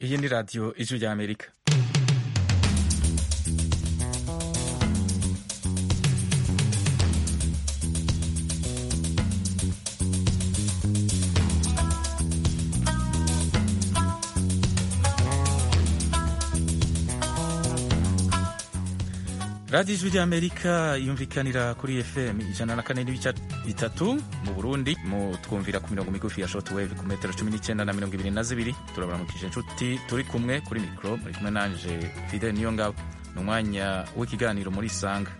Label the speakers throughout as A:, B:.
A: iyi ni radiyo ijwi rya amerika radiyo ijwi rya amerika yumvikanira kuri fm ijana na kane n'ibice bitatu mu burundi mu twumvira ku mirongo migufi ya short wave ku metero cumi n'icyenda na mirongo ibiri na zibiri turabaramukije inshuti turi kumwe kuri mikoro muri kumwe nanje fidel niyo ngabo ni umwanya w'ikiganiro muri isanga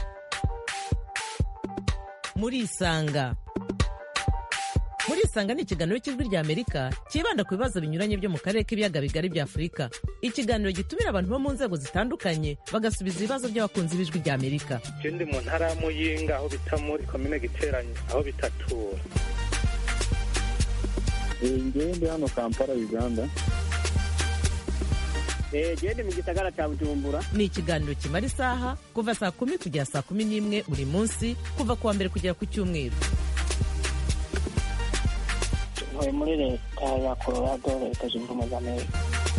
B: muri isanga muri isanga ni ikiganiro cy'ijwi rya amerika cyibanda ku bibazo binyuranye byo mu karere k'ibiyaga bigari bya afurika ikiganiro gitumira abantu bo mu nzego zitandukanye bagasubiza ibibazo by'abakunzi b'ijwi rya amerika
C: je ndi mu ntara ya muyinga aho bita muri komine giteranye aho bitatura
D: ngewe ndi hano kampala uganda
E: gende mu gisagara cya bujumbura
B: ni ikiganiro kimara isaha kuva saa kumi kugera saa kumi n'imwe buri munsi kuva ku wa mbere kugera ku cyumweru
E: ntuye muri leta ya colorado leta zunze ubumwe za amerika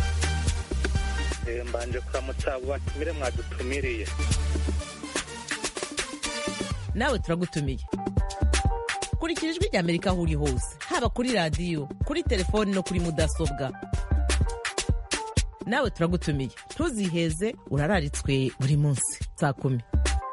C: Eh, mbanje kuramutsa abo batumire mwadutumiriye
B: nawe turagutumiye kurikira ijwi rya amerika aho uri hose haba kuri radiyo kuri telefoni no kuri mudasobwa nawe turagutumiye ntuziheze urararitswe buri munsi saa kumi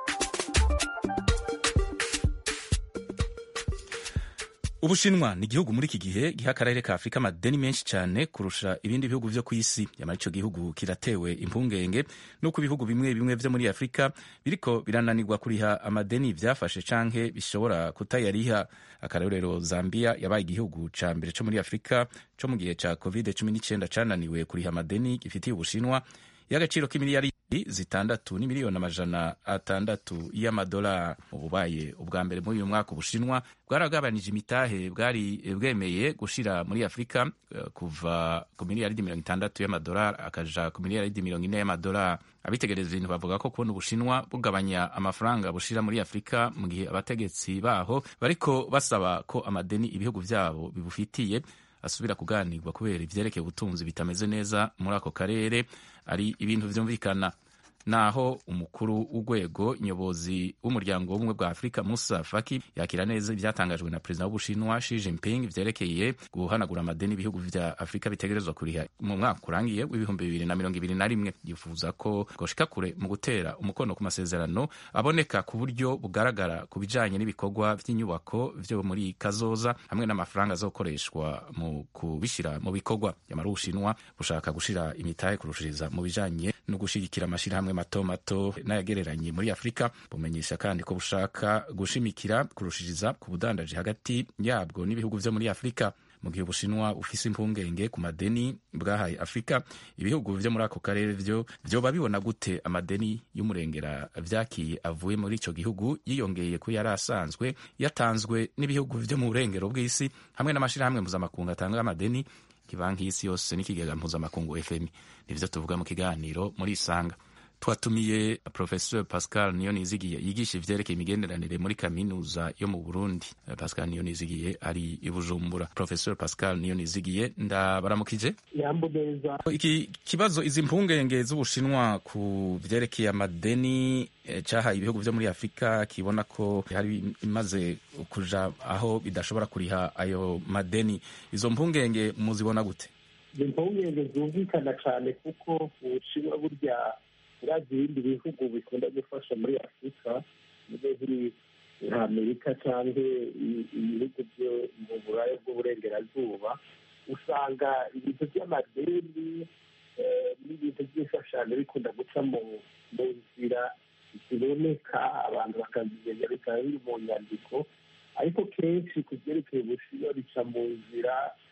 A: ubushinwa ni igihugu muri iki gihe giha akarere ka afurika amadeni menshi cyane kurusha ibindi bihugu byo ku isi nyamara icyo gihugu kiratewe impungenge n'uko ibihugu bimwe bimwe byo muri afurika biriko birananirwa kuriha amadeni byafashe canke bishobora kutayariha akarorero zambia yabaye igihugu ca mbere co muri afurika co mu gihe ca covid 19 cananiwe kuriha amadeni gifitiye ubushinwa y'agaciro k'imiliyari zitandatu n'imiliyoni amajana atandatu y'amadolari ububaye ubwa mbere muri uyu mwaka ubushinwa bwaragabanije imitahe bwari bwemeye gushira muri afurika eh, kuva ku miliyaridi mirongo itandatu y'amadolari akaja ku miliyaridi mirongo ine y'amadolari abitegereza ibintu bavuga ko kubona ubushinwa bugabanya amafaranga bushira muri afurika mu gihe abategetsi baho bariko basaba ko amadeni ibihugu vyabo bibufitiye asubira kuganirwa kubera ivyerekeye ubutunzi bitameze neza muri ako karere ari ibintu vyumvikana naho umukuru w'urwego nyobozi w'umuryango w'ubumwe bwa afurika musa faki yakira neza ibyatangajwe na perezida w'ubushinwa Xi Jinping vyerekeye guhanagura amadeni ibihugu vya afurika bitegerezwa kuriha mu mwaka urangiye w'ibihumbi bibiri na mirongo ibiri na rimwe yifuza ko goshika kure mu gutera umukono ku masezerano aboneka ku buryo bugaragara ku bijanye n'ibikorwa vy'inyubako vyo muri kazoza hamwe n'amafaranga azokoreshwa mu kubishira mu bikorwa yamara ubushinwa bushaka gushira imitahe kurushiriza mu bijanye no gushigikira amashirahamwe mato mato n'ayagereranye muri afurika bumenyesha kandi ko bushaka gushimikira kurushiriza ku budandaji hagati yabwo n'ibihugu vyo muri afurika mu gihe ubushinwa bufise impungenge ku madeni bwahaye afurika ibihugu vyo muri ako karere vyo vyoba bibona gute amadeni y'umurengera vyakiye avuye muri ico gihugu yiyongeye ko yari asanzwe yatanzwe n'ibihugu vyo mu burengero bw'isi hamwe n'amashirahamwe mpuzamakungu atanga amadeni ibanki y'isi yose n'ikigega mpuzamakungu fmi nivyo tuvuga mu kiganiro muri isanga twatumiye professeur pascal niyonizigiye yigisha ivyerekeye imigenderanire muri kaminuza yo mu burundi pascal niyonizigiye ari i bujumbura professeur pascal niyonizigiye ndabaramukije
D: yambo neza
A: iki kibazo izi mpungenge z'ubushinwa ku vyerekeye amadeni eh, cahaye ibihugu vyo muri afurika kibona ko hari imaze kuja aho bidashobora kuriha ayo madeni izo mpungenge muzibona gute
D: ni impungenge zumvikana cyane kuko ubushinwa burya urazi ibindi bihugu bikunda gufasha muri afurika nizo ziri nka amerika cyangwa i- ibihugu byo mu buraya bw'uburengerazuba usanga ibintu by'amadeni eh, n'ibintu by'imfashanyo bikunda guca mu mu nzira ziboneka abantu bakazimenya bikaba biri mu nyandiko ariko kenshi ku byerekeye ubushinwa bica mu nzira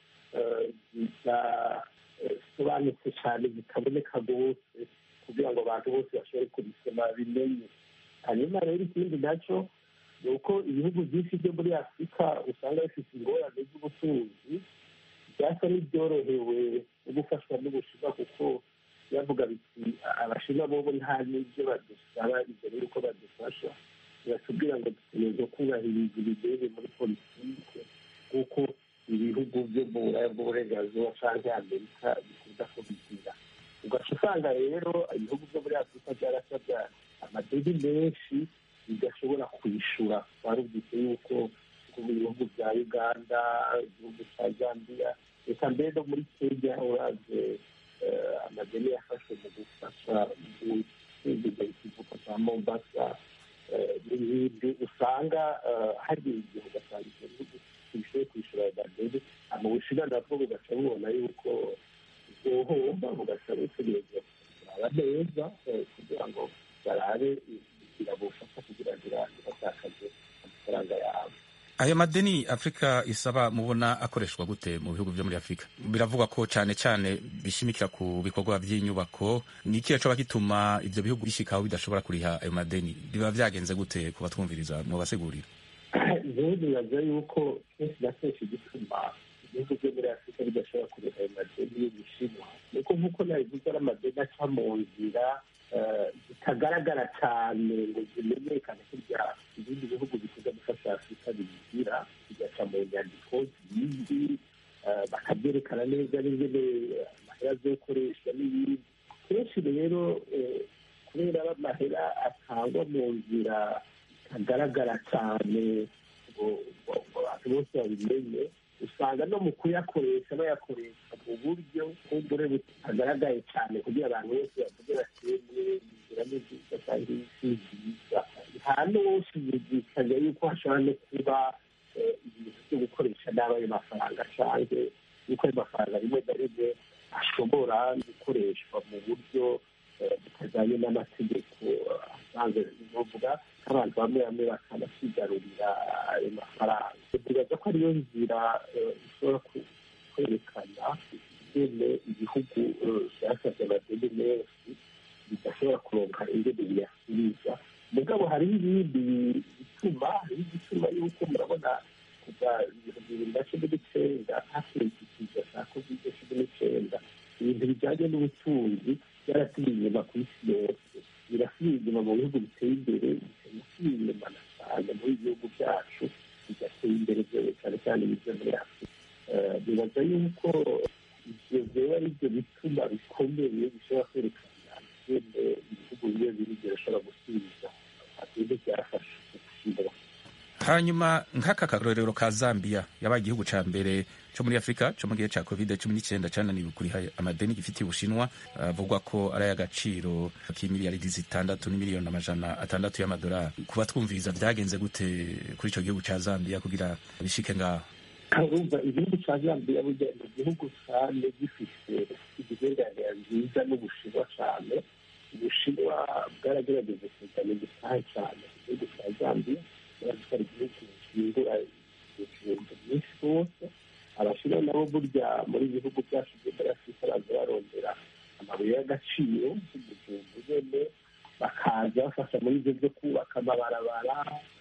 D: eh, zidasobanutse cyane zitaboneka rwose kugira ngo abantu bose bashobore kubisoma bimenye hanyuma rero ikindi nacyo ni uko ibihugu byinshi byo muri afurika usanga bifite ingorane z'ubutunzi byasa n'ibyorohewe no gufashwa n'ubushinwa kuko bavuga biti abashinwa bobo nta n'ibyo badusaba ibyo rero uko badufasha biratubwira ngo dutegereza kubahiriza ibigere muri politike kuko ibihugu byo mu buraya bw'uburengerazuba cyangwa amerika bikunda kubigira amadeni menshi bidashobora kwishyura twarumvise yuko nko mu bihugu bya uganda igihugu cya zambia reka mbere no muri kenya uraze amadeni yafashwe mu gufasha mu gusingiza ikivuko cya mombasa n'ibindi usanga hari igihe ugasanga icyo gihugu kishoboye kwishyura ayo madeni mu bushinwa nabwo bugaca bubona yuko bwohomba bugaca butegereza kuraba neza kugira ngo barabe birabufasha kugira ngo iratakaze amafaranga yabo
A: ayo madeni afurika isaba mubona akoreshwa gute mu bihugu byo muri afurika biravugwa ko cyane cyane bishimikira ku bikorwa by'inyubako ni ikihe coba gituma ibyo bihugu bishikaho bidashobora kuriha ayo madeni biba byagenze gute ku batwumviriza mu basigurira
D: rero bibaza yuko kenshi na kenshi gituma ibihugu byo muri afurika bidashobora kuriha ayo madeni y'ubushinwa nuko nk'uko nabivuze ari amadeni aca mu nzira zitagaragara cyane ngo zimenyekane kurya ibindi bihugu bikunze gufasha afurika bigira bigaca mu nyandiko zindi bakabyerekana neza n'ingene amahera azokoreshwa n'ibindi kenshi rero kubera amahera atangwa mu nzira itagaragara cyane ngo abantu bose babimenye usanga no mu kuyakoresha bayakoresha mu buryo bw'ubure butagaragaye cyane kugira abantu bose bavuge batemwe inzira ni nziza kandi si nziza nta n'uwushidikanya yuko hashobora no kuba ibintu byo gukoresha nabi ayo mafaranga cyangwa yuko ayo mafaranga rimwe na rimwe ashobora gukoreshwa mu buryo butajyanye n'amategeko asanzwe bivuga nk'abantu bamwe bamwe bakanasigarurira ayo mafaranga bibaza ko ariyo nzira ishobora kwerekana ingene ibihugu byasabye amadeni menshi bidashobora kuronka ingene biyasubiza mugabo hariho ibindi bituma hariho igituma yuko murabona kuva ibihumbi bibiri na cumi n'icyenda hakurikije cya kovide cumi n'icyenda ibintu bijyanye n'ubutunzi byarasubiye inyuma ku isi yose birasubiye inyuma mu bihugu biteye imbere bikanasubiye inyuma na cyane muri ibihugu byacu bigateye imbere cyane cyane ibyo muri afurika bibaza yuko ibyo biba ari byo bituma bikomeye bishobora kwerekana ingene ibihugu bimwe biri birashobora gusubiza ibintu byafashe gushyira
A: hanyuma nk'aka karorero ka zambia yabaye igihugu cya mbere cyo muri afurika cyo mu gihe cya covid cumi n'icyenda cyananiwe kuriha amadeni gifitiye ubushinwa avugwa ko ari ay'agaciro k'imiliyaridi zitandatu n'imiliyoni amajana atandatu y'amadolari kuba twumviriza byagenze gute kuri icyo gihugu cya zambia kugira bishike ngaho
D: urumva igihugu cya zambia burya ni igihugu cyane gifite imigenderanire nziza n'ubushinwa cyane ubushinwa bwaragerageje kuzana igisaha cyane mu gihugu cya zambia baratwara igihugu gihindura ibintu byinshi rwose abashinwa nabo burya muri ibihugu byacu byo muri afurika baza barondera amabuye y'agaciro nk'umujumbu nyene bakaza bafasha muri ibyo byo kubaka amabarabara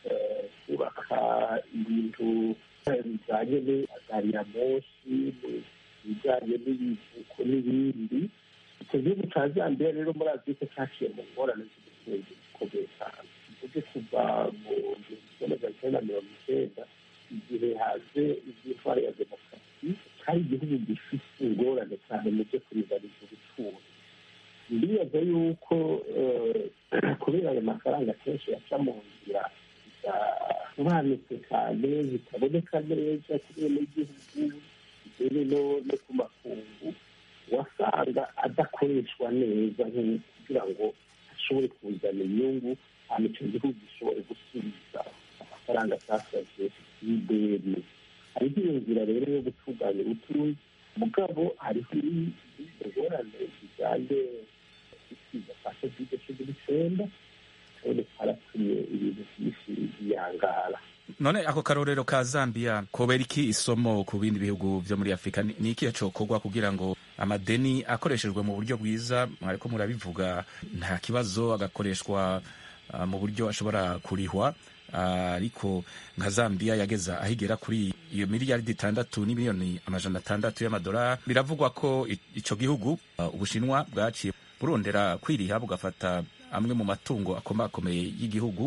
D: kubaka ibintu bijyanye n'agari ya moshi ibijyanye n'ibivuko n'ibindi icyo gihugu cya zambia rero muri afurika cyaciye mu ngorane z'ubutunzi bukomeye cyane tuvuge kuva mu gihumbi kimwe magana cyenda mirongo icyenda igihe haje iby'intwari ya demokarasi cyari igihugu gifite ingorane cyane mu byo kuringaniza ubutunzi ndibaza yuko kubera ayo mafaranga akenshi yaca mu nzira zidasobanutse cyane zitaboneka neza kubera n'igihugu bitewe no ku makungu wasanga adakoreshwa neza kugira ngo ashobore kuzana inyungu hanyuma icyo gihugu gishobore gusubiza amafaranga cyasabye y'ideni hariho iyo nzira rero yo gutunganya ubutunzi mugabo hariho ingorane zijyanye n'isiza kwa kovide cumi n'icyenda kandi karatumye ibintu byinshi biyangara
A: none ako karorero ka zambia kobera iki isomo ku bindi bihugu byo muri afurika ni ikihe cokorwa kugira ngo amadeni akoreshejwe mu buryo bwiza mwariko murabivuga nta kibazo agakoreshwa uh, mu buryo ashobora kurihwa ariko uh, nka zambia yageza ahigera kuri iyo miliyaridi itandatu n'imiliyoni amajana atandatu y'amadolari biravugwa ko ico gihugu uh, ubushinwa bwaciye burondera kwiriha bugafata amwe mu matungo akomakomeye y'igihugu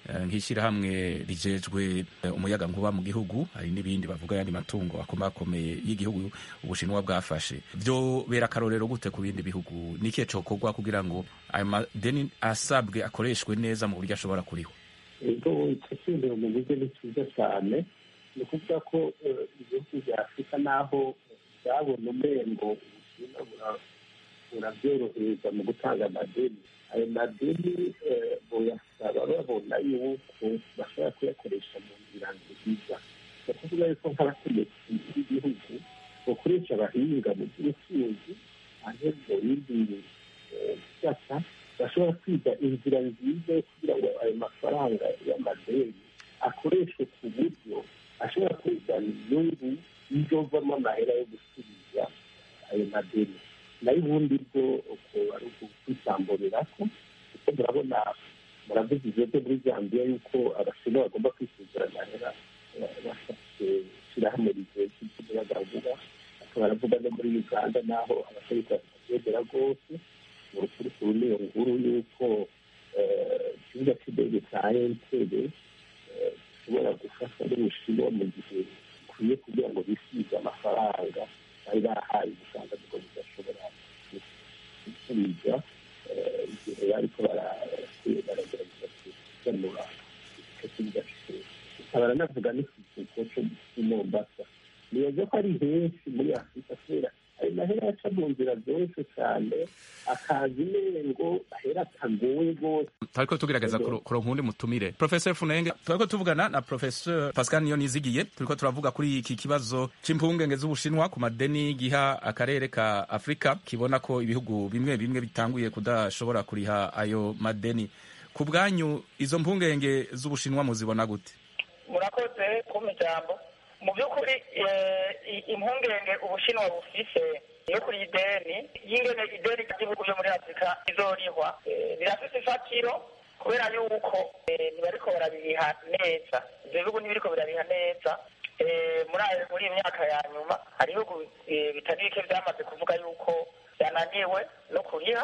A: eh, nk'ishyirahamwe rijejwe eh, umuyaga nkuba mu gihugu hari n'ibindi bavuga yandi matungo akomakomeye y'igihugu ubushinwa bwafashe byo bera akarorero gute ku bindi bihugu ni ikihe cokorwa kugira ngo ayo madeni asabwe akoreshwe neza mu buryo ashobora kuriho
D: ego icyo cyumviro mu buryo ni cyiza cyane ni ukuvuga ko eh, ibihugu bya afurika naho byabona umengo ubushinwa bura- burabyorohereza mu gutanga amadeni ayo madeni eh, boyasaba babona yuko bashobora kuyakoresha mu nzira nziza ni ukuvuga yuko nk'abategetsi b'igihugu bakoresha abahinga mu by'ubucuruzi ane mu bindi eh, bisata bashobora kwiga inzira nziza yo kugira ngo ayo mafaranga y'amadeni akoreshwe ku buryo ashobora kuzana inyungu izovamo amahera yo gusubiza ayo madeni nayo ubundi bwo uko ari ukwisamburira ko kuko murabona muravuze ibyo byo muri zambia yuko abashinwa bagomba kwisuzura amahera eh, bafashe ishyirahamwe rijejwe iby'umuyagankuba akaba aravuga no muri uganda naho abategetsi batabyemera rwose mu rukurikuru n'iyo nkuru y'uko eh, ikibuga cy'indege cya entebe gishobora gufashwa n'ubushinwa mu gihe bikwiye kugira ngo bisize amafaranga bari bahaye ubusanga bwo budashobora gusubiza eh, igihe bariko bara- baragerageza kuganura icyo kibuga cy'indege ikaba aranavuga n'ikivuko cyo i mombasa nibaza ko ari henshi muri afurika kubera ayo mahera aca mu nzira zoroshye cyane akaza imengo ahera atagoye rwose
A: twariko tugerageza
D: Ego.
A: kuro- kuronka uwundi mutumire professor funenge twariko tuvugana na professor pascal niyo nizigiye turiko turavuga kuri iki kibazo c'impungenge z'ubushinwa ku madeni giha akarere ka afurika kibona ko ibihugu bimwe bimwe bitanguye kudashobora kuriha ayo madeni ku bwanyu izo mpungenge z'ubushinwa muzibona gute
E: murakoze kumpa ijambo mu by'ukuri eh, i- impungenge ubushinwa bufise yo kuri ideni y'ingene ideni ry'ibihugu byo muri afurika izorihwa eh, birafise ifatiro kubera yuko eh, ntibariko barabiriha neza ivyo bihugu ntibiriko birariha neza Eh, muri ayo- muri iyi myaka ya nyuma hari ibihugu eh, bitari bike vyamaze kuvuga yuko byananiwe no kuriha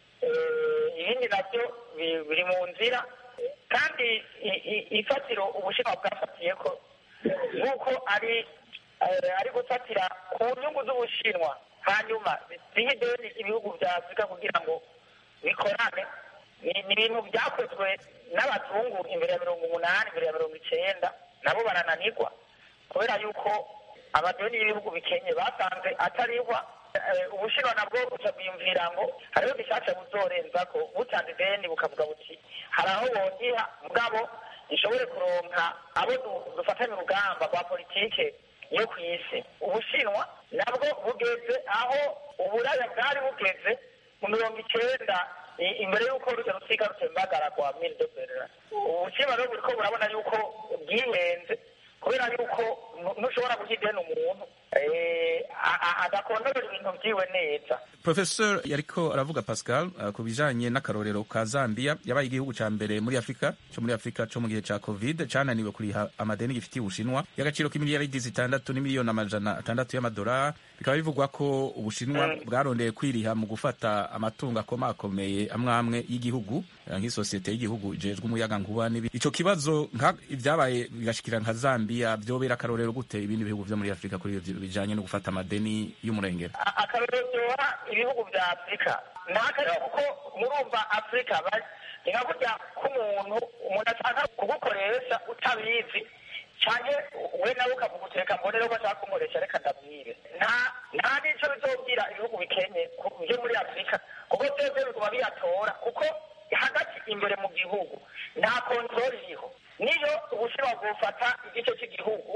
E: Eh, ibindi nabyo bi- biri mu nzira kandi i- i- ifatiro ubushinwa bwafatiye ko nk'uko ari eh, ari gufatira ku nyungu z'ubushinwa hanyuma zihe ideni ibihugu bya afurika kugira ngo bikorane ni ni ibintu byakozwe n'abazungu imbere ya mirongo umunani imbere ya mirongo icenda nabo barananirwa kubera yuko amadeni y'ibihugu bikenye basanze atarihwa Eh, ubushinwa nabwo buca bwiyumvira ngo hariho bishasha buzorenza ko butanze ideni bukavuga buti hari aho bongiha mugabo ishobore kuronka abo du- dufatanya urugamba rwa politike yo ku isi ubushinwa nabwo bugeze aho uburaya bwari bugeze mu mirongo icenda i- imbere y'uko rujya rusiga rutembagara rwa mille de berlin ubushinwa rero buriko burabona yuko bwihenze kubera yuko nu- ntushobora guha ideni umuntu eh, a- a- adakontorera ibintu vyiwe neza
A: professor yariko aravuga pascal uh, ku bijanye n'akarorero ka zambia yabaye igihugu ca mbere muri afurika co muri afurika co mu gihe ca covid cananiwe kuriha amadeni gifitiye ubushinwa y'agaciro k'imiliyaridi zitandatu n'imiliyoni amajana atandatu y'amadolari bikaba bivugwa ko ubushinwa bwarondeye kwiriha mu gufata amatungo akomakomeye amwe amwe y'igihugu eh, nk'isosiyete y'igihugu ijejwe umuyagankuba n'ibindi ico kibazo nka ivyabaye bigashikira nka zambia vyobera akarorero gute ibindi bihugu vyo muri afurika kuri ivyo bijanye no gufata amadeni y'umurengera
E: A- akarorero byoha ibihugu vya afurika ni akarero kuko murumva afurika ba- ni nka kurya k'umuntu umuntu ashaka kugukoresha utabizi canke we nawe ukavuga uteka mbonere ko ashaka kumukoresha reka ndabwire nta nta n'ico bizobwira ibihugu bikenye ku- vyo muri afurika kuko vyose biguma biyatora kuko hagati imbere mu gihugu nta kontroli iriho niyo ubushinwa bwofata igice cy'igihugu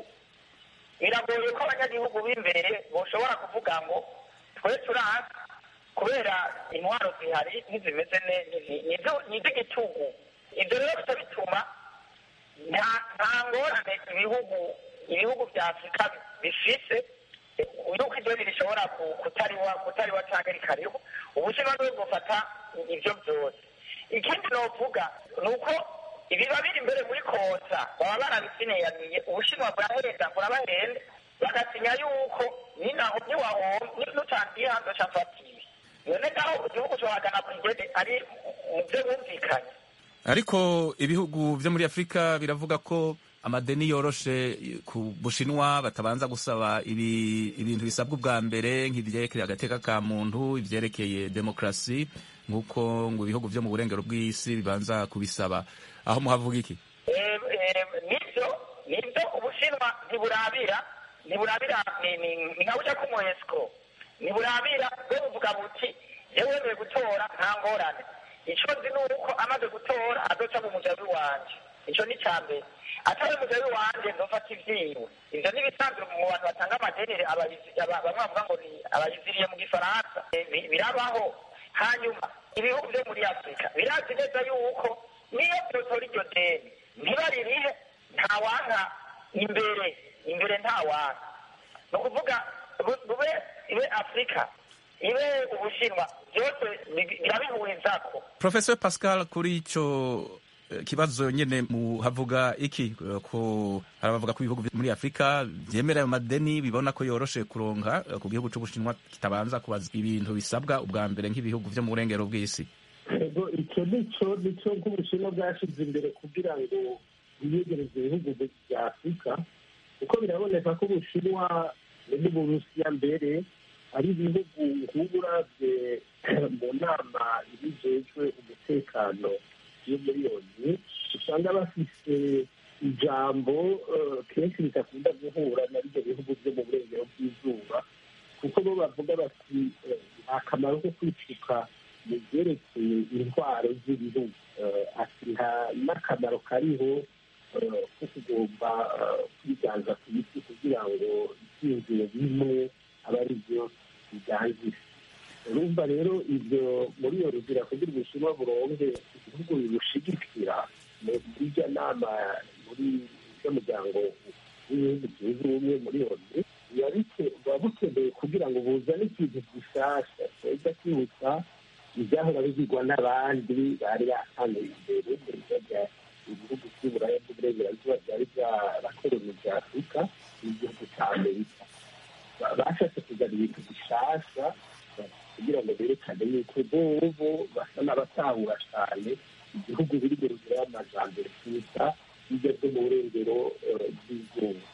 E: biragoye ko abanyagihugu b'imbere boshobora kuvuga ngo twe turazi kubera intwaro zihari ntizimeze neza ni iz'igitugu ibyo rero bica bituma nta nta ngorane ibihugu ibihugu bya afurika bifise yuko ideni rishobora ku- kutariwa kutariwa cyangwa rikariho ubushinwa niwe bufata ibyo byose ikindi novuga ni uko ibiba biri imbere muri kosa baba barabisineyaniye ubushinwa burahenda burabahenda bagasinya yuko ninaho niwahomba nutangiye hanze cafatiwe none naho igihugu cohagana ku igede ari mu byo bumvikanye
A: ariko ibihugu vyo muri afurika biravuga ko amadeni yoroshe ku bushinwa batabanza gusaba ibi, ibintu bisabwa ubwa mbere nk'ivyerekeye agateka ka muntu ivyerekeye demokrasi nk'uko ngo ibihugu vyo mu burengero bw'isi bibanza kubisaba aho muhavuga iki
E: Eh, eh, nivyo nivyo ubushinwa ntiburabira ntiburabira ni- ni- ni nka buja k'umuesiko ntiburabira bwo buvuga buti yewe wemeye gutora nta ngorane ico nzi ni uko amaze gutora azoca mu mujabi wanje ico ni ca mbere atari umujabi wanje nzofata ivyiwe ivyo n'ibisanzwe mu bantu batanga amadeni abayizi- aba- bamwe bavuga ngo ni abayiziriye mu gifaransa Eh, bi- birabaho hanyuma ibihugu vyo muri afurika birazi neza yuko niyo byotora iryo deni ntibaririhe ntawanka imbere imbere ntawanka ni ukuvuga bu- bube ibe afurika ibe ubushinwa byose bi- birabihurizako
A: professor pascal kuri ico eh, kibazo nyene muhavuga iki Eh, ko hari abavuga ko ibihugu vyo muri afurika vyemera ayo madeni bibona ko yoroshe kuronka eh, ku gihugu c'ubushinwa kitabanza kubaza ibintu bisabwa ubwa mbere nk'ibihugu vyo mu burengero bw'isi
D: ego icyo nicyo nicyo nk'ubushinwa bwashyize imbere kugira ngo biyegereze ibihugu bya afurika kuko biraboneka ko ubushinwa n'uburusiya mbere ari ibihugu nk'ubu uravye mu nama ibijejwe umutekano yo muri yoni usanga bafise ijambo eh, kenshi ridakunda guhura na bivyo bihugu vyo mu burengero bw'izuba kuko bo bavuga bati eh, nta kamaro ko kwicuka mu byerekeye intwaro z'ibihugu Eh, ati nta n'akamaro kariho eh, ko kugomba eh, kwiganza ku isi kugira ngo ibyiyumviro bimwe aba ari byo biganzira urumva rero ibyo muri iyo ruzira kugira ubushinwa buronke ibihugu bibushigikira mu- muri irya nama muri ujya muryango w'ibihugu byunze ubumwe muri yoni biba bike- buba bukeneye kugira ngo buzane ikintu gishasha tweza kwibutsa ibyahora bigirwa n'abandi bari batanze imbere muri bya ibihugu by'uburaya bw'uburengerazuba byari byarakoronije afurika n'igihugu cya amerika Ba- bashatse kuzana ibintu bishasha kugira ngo berekane yuko bobo basa n'abatahura cyane igihugu biri mu rugero y'amajambere kuruta ibyo byo mu burengero eh, bw'izuba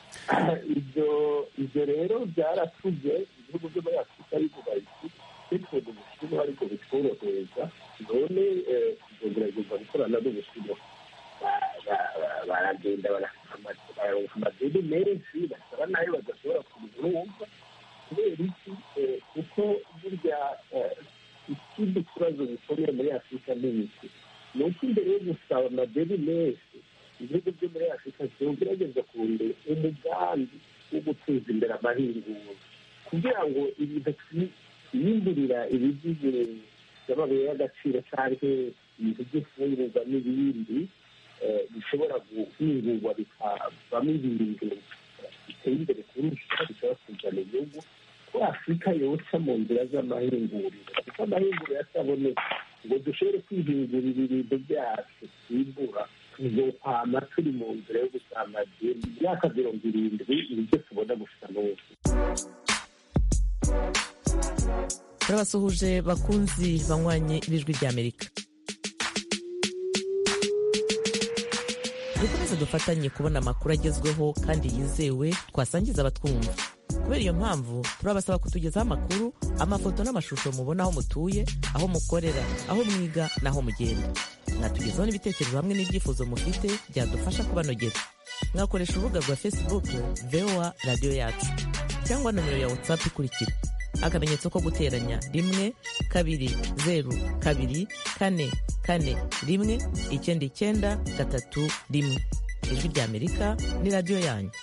D: ibyo ibyo rero byaratuze ibihugu byo muri afurika bivuga biti bitwega ubushinwa ariko bitworohereza none eh, tuzogerageza gukorana n'ubushinwa Ba- ba- ba- baragenda bararonka amadeni menshi basaba nayo badashobora kubirumva kubera iki Eh, kuko burya eh, ikindi kibazo gikomeye muri afurika ni iki ni uko imbere yo gusaba amadeni menshi ibihugu byo muri afurika zogerageza kurondera umugambi wo guteza imbere amahinguro kugira ngo ibintu twiyimburira ibigize by'amabuye y'agaciro cyangwa ibintu by'imfungurwa n'ibindi eh, bishobora guhingurwa bikavamo ibintu biteye imbere kurusha bishobora kuzana igihugu ko afurika yoca mu nzira z'amahinguriro kuko amahinguriro yataboneka ngo dushobore kwihingurira ibintu byacu twimbura tuzokwama turi mu nzira yo gusama imyaka mirongo irindwi nibyo tubona gusa n'ubu
B: turabasuhuje bakunzi banywanye b'ijwi ry'amerika dukomeze dufatanye kubona amakuru agezweho kandi yizewe twasangiza abatwumva kubera iyo mpamvu turabasaba kutugezaho amakuru amafoto n'amashusho mubona aho mutuye aho mukorera aho mwiga n'aho mugenda mwatugezaho n'ibitekerezo hamwe n'ibyifuzo mufite byadufasha kubanogera mwakoresha urubuga rwa facebook voa radiyo yacu cyangwa nomero ya whatsapp ikurikira akamenyetso ko guteranya rimwe kabiri zeru kabiri kane kane rimwe icyenda icyenda gatatu rimwe ijwi ry'amerika ni radiyo yanyu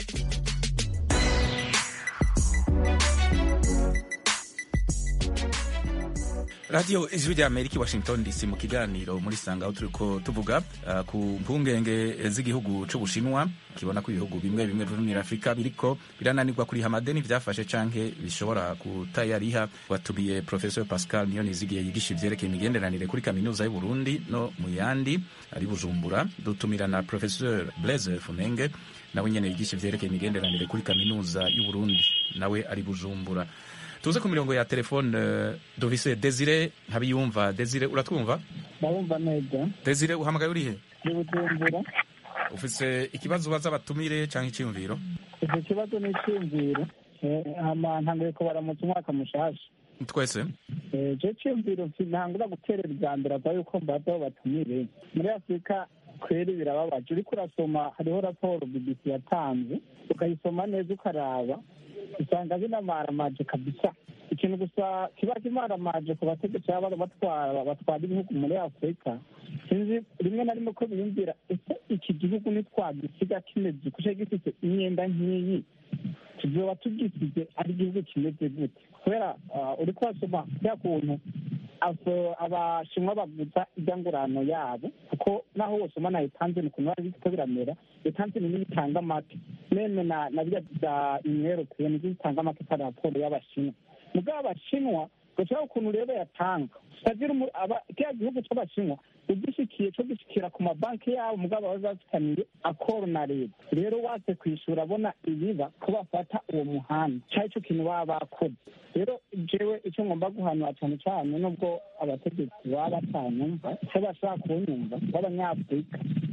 A: radiyo ijwi rya amerika i washington dc mu kiganiro muri sanga aho turiko tuvuga uh, ku mpungenge z'igihugu c'ubushinwa kibona ko ibihugu bimwe bimwe vyo muri afurika biriko birananirwa kuriha amadeni vyafashe canke bishobora kutayariha watumiye professor pascal niyonizigiye yigisha ivyerekeye imigenderanire kuri kaminuza y'uburundi no mu yandi ari bujumbura dutumira na professor blaise funenge nawe nyene yigisha ivyerekeye imigenderanire kuri kaminuza y'uburundi nawe ari bujumbura tuze ku mirongo ya telefone eh, dufise desire ntabiyumva desire uratwumva
F: ndabumva neza
A: desire uhamagaye urihe
F: ndi bujumbura
A: ufise ikibazo ubaza abatumire cyangwa icyiyumviro
F: icyo kibazo ni icyumviro hama ntanguye kubaramutsa umwaka mushasha
A: twese
F: Eh, icyo cyumviro ntangura guterera ubwa mbere ava yuko mbaza aho batumire muri afurika kweri birababaje uriko urasoma hariho raporo bbc yatanze ukayisoma neza ukaraba usanga binamaramaje kabisa ikintu gusa kiba kimaramaje ku bategetsi baba batwara batwara ibihugu muri afurika sinzi rimwe na rimwe ko biyumvira ese iki gihugu nitwagisiga kimeze kuko gifite imyenda nk'iyi tuzoba tugisize ari igihugu kimeze gute kubera ah, uriko urasoma bya kuntu abo- abashinwa bavuza ibyangurano yabo kuko naho wosoma na etanzini ukuntu bari biriko biramera etanzini niyo itanga amata meme na na birya bya union européenne nizo zitanga amata pa raporo y'abashinwa mugabo abashinwa gashobora ukuntu rero yatanga utagira umu- aba- kiriya gihugu c'abashinwa ugishikiye co gishikira ku mabanki yabo mugabo baba bafitaniye akoro na leta rero watse kwishura abona ibiba ko bafata uwo muhanda cari ico kintu baba bakoze rero jewe icyo ngomba guhanura cyane cyane nubwo abategetsi baba batanyumva icyo bashobora kunyumva b'abanyafurika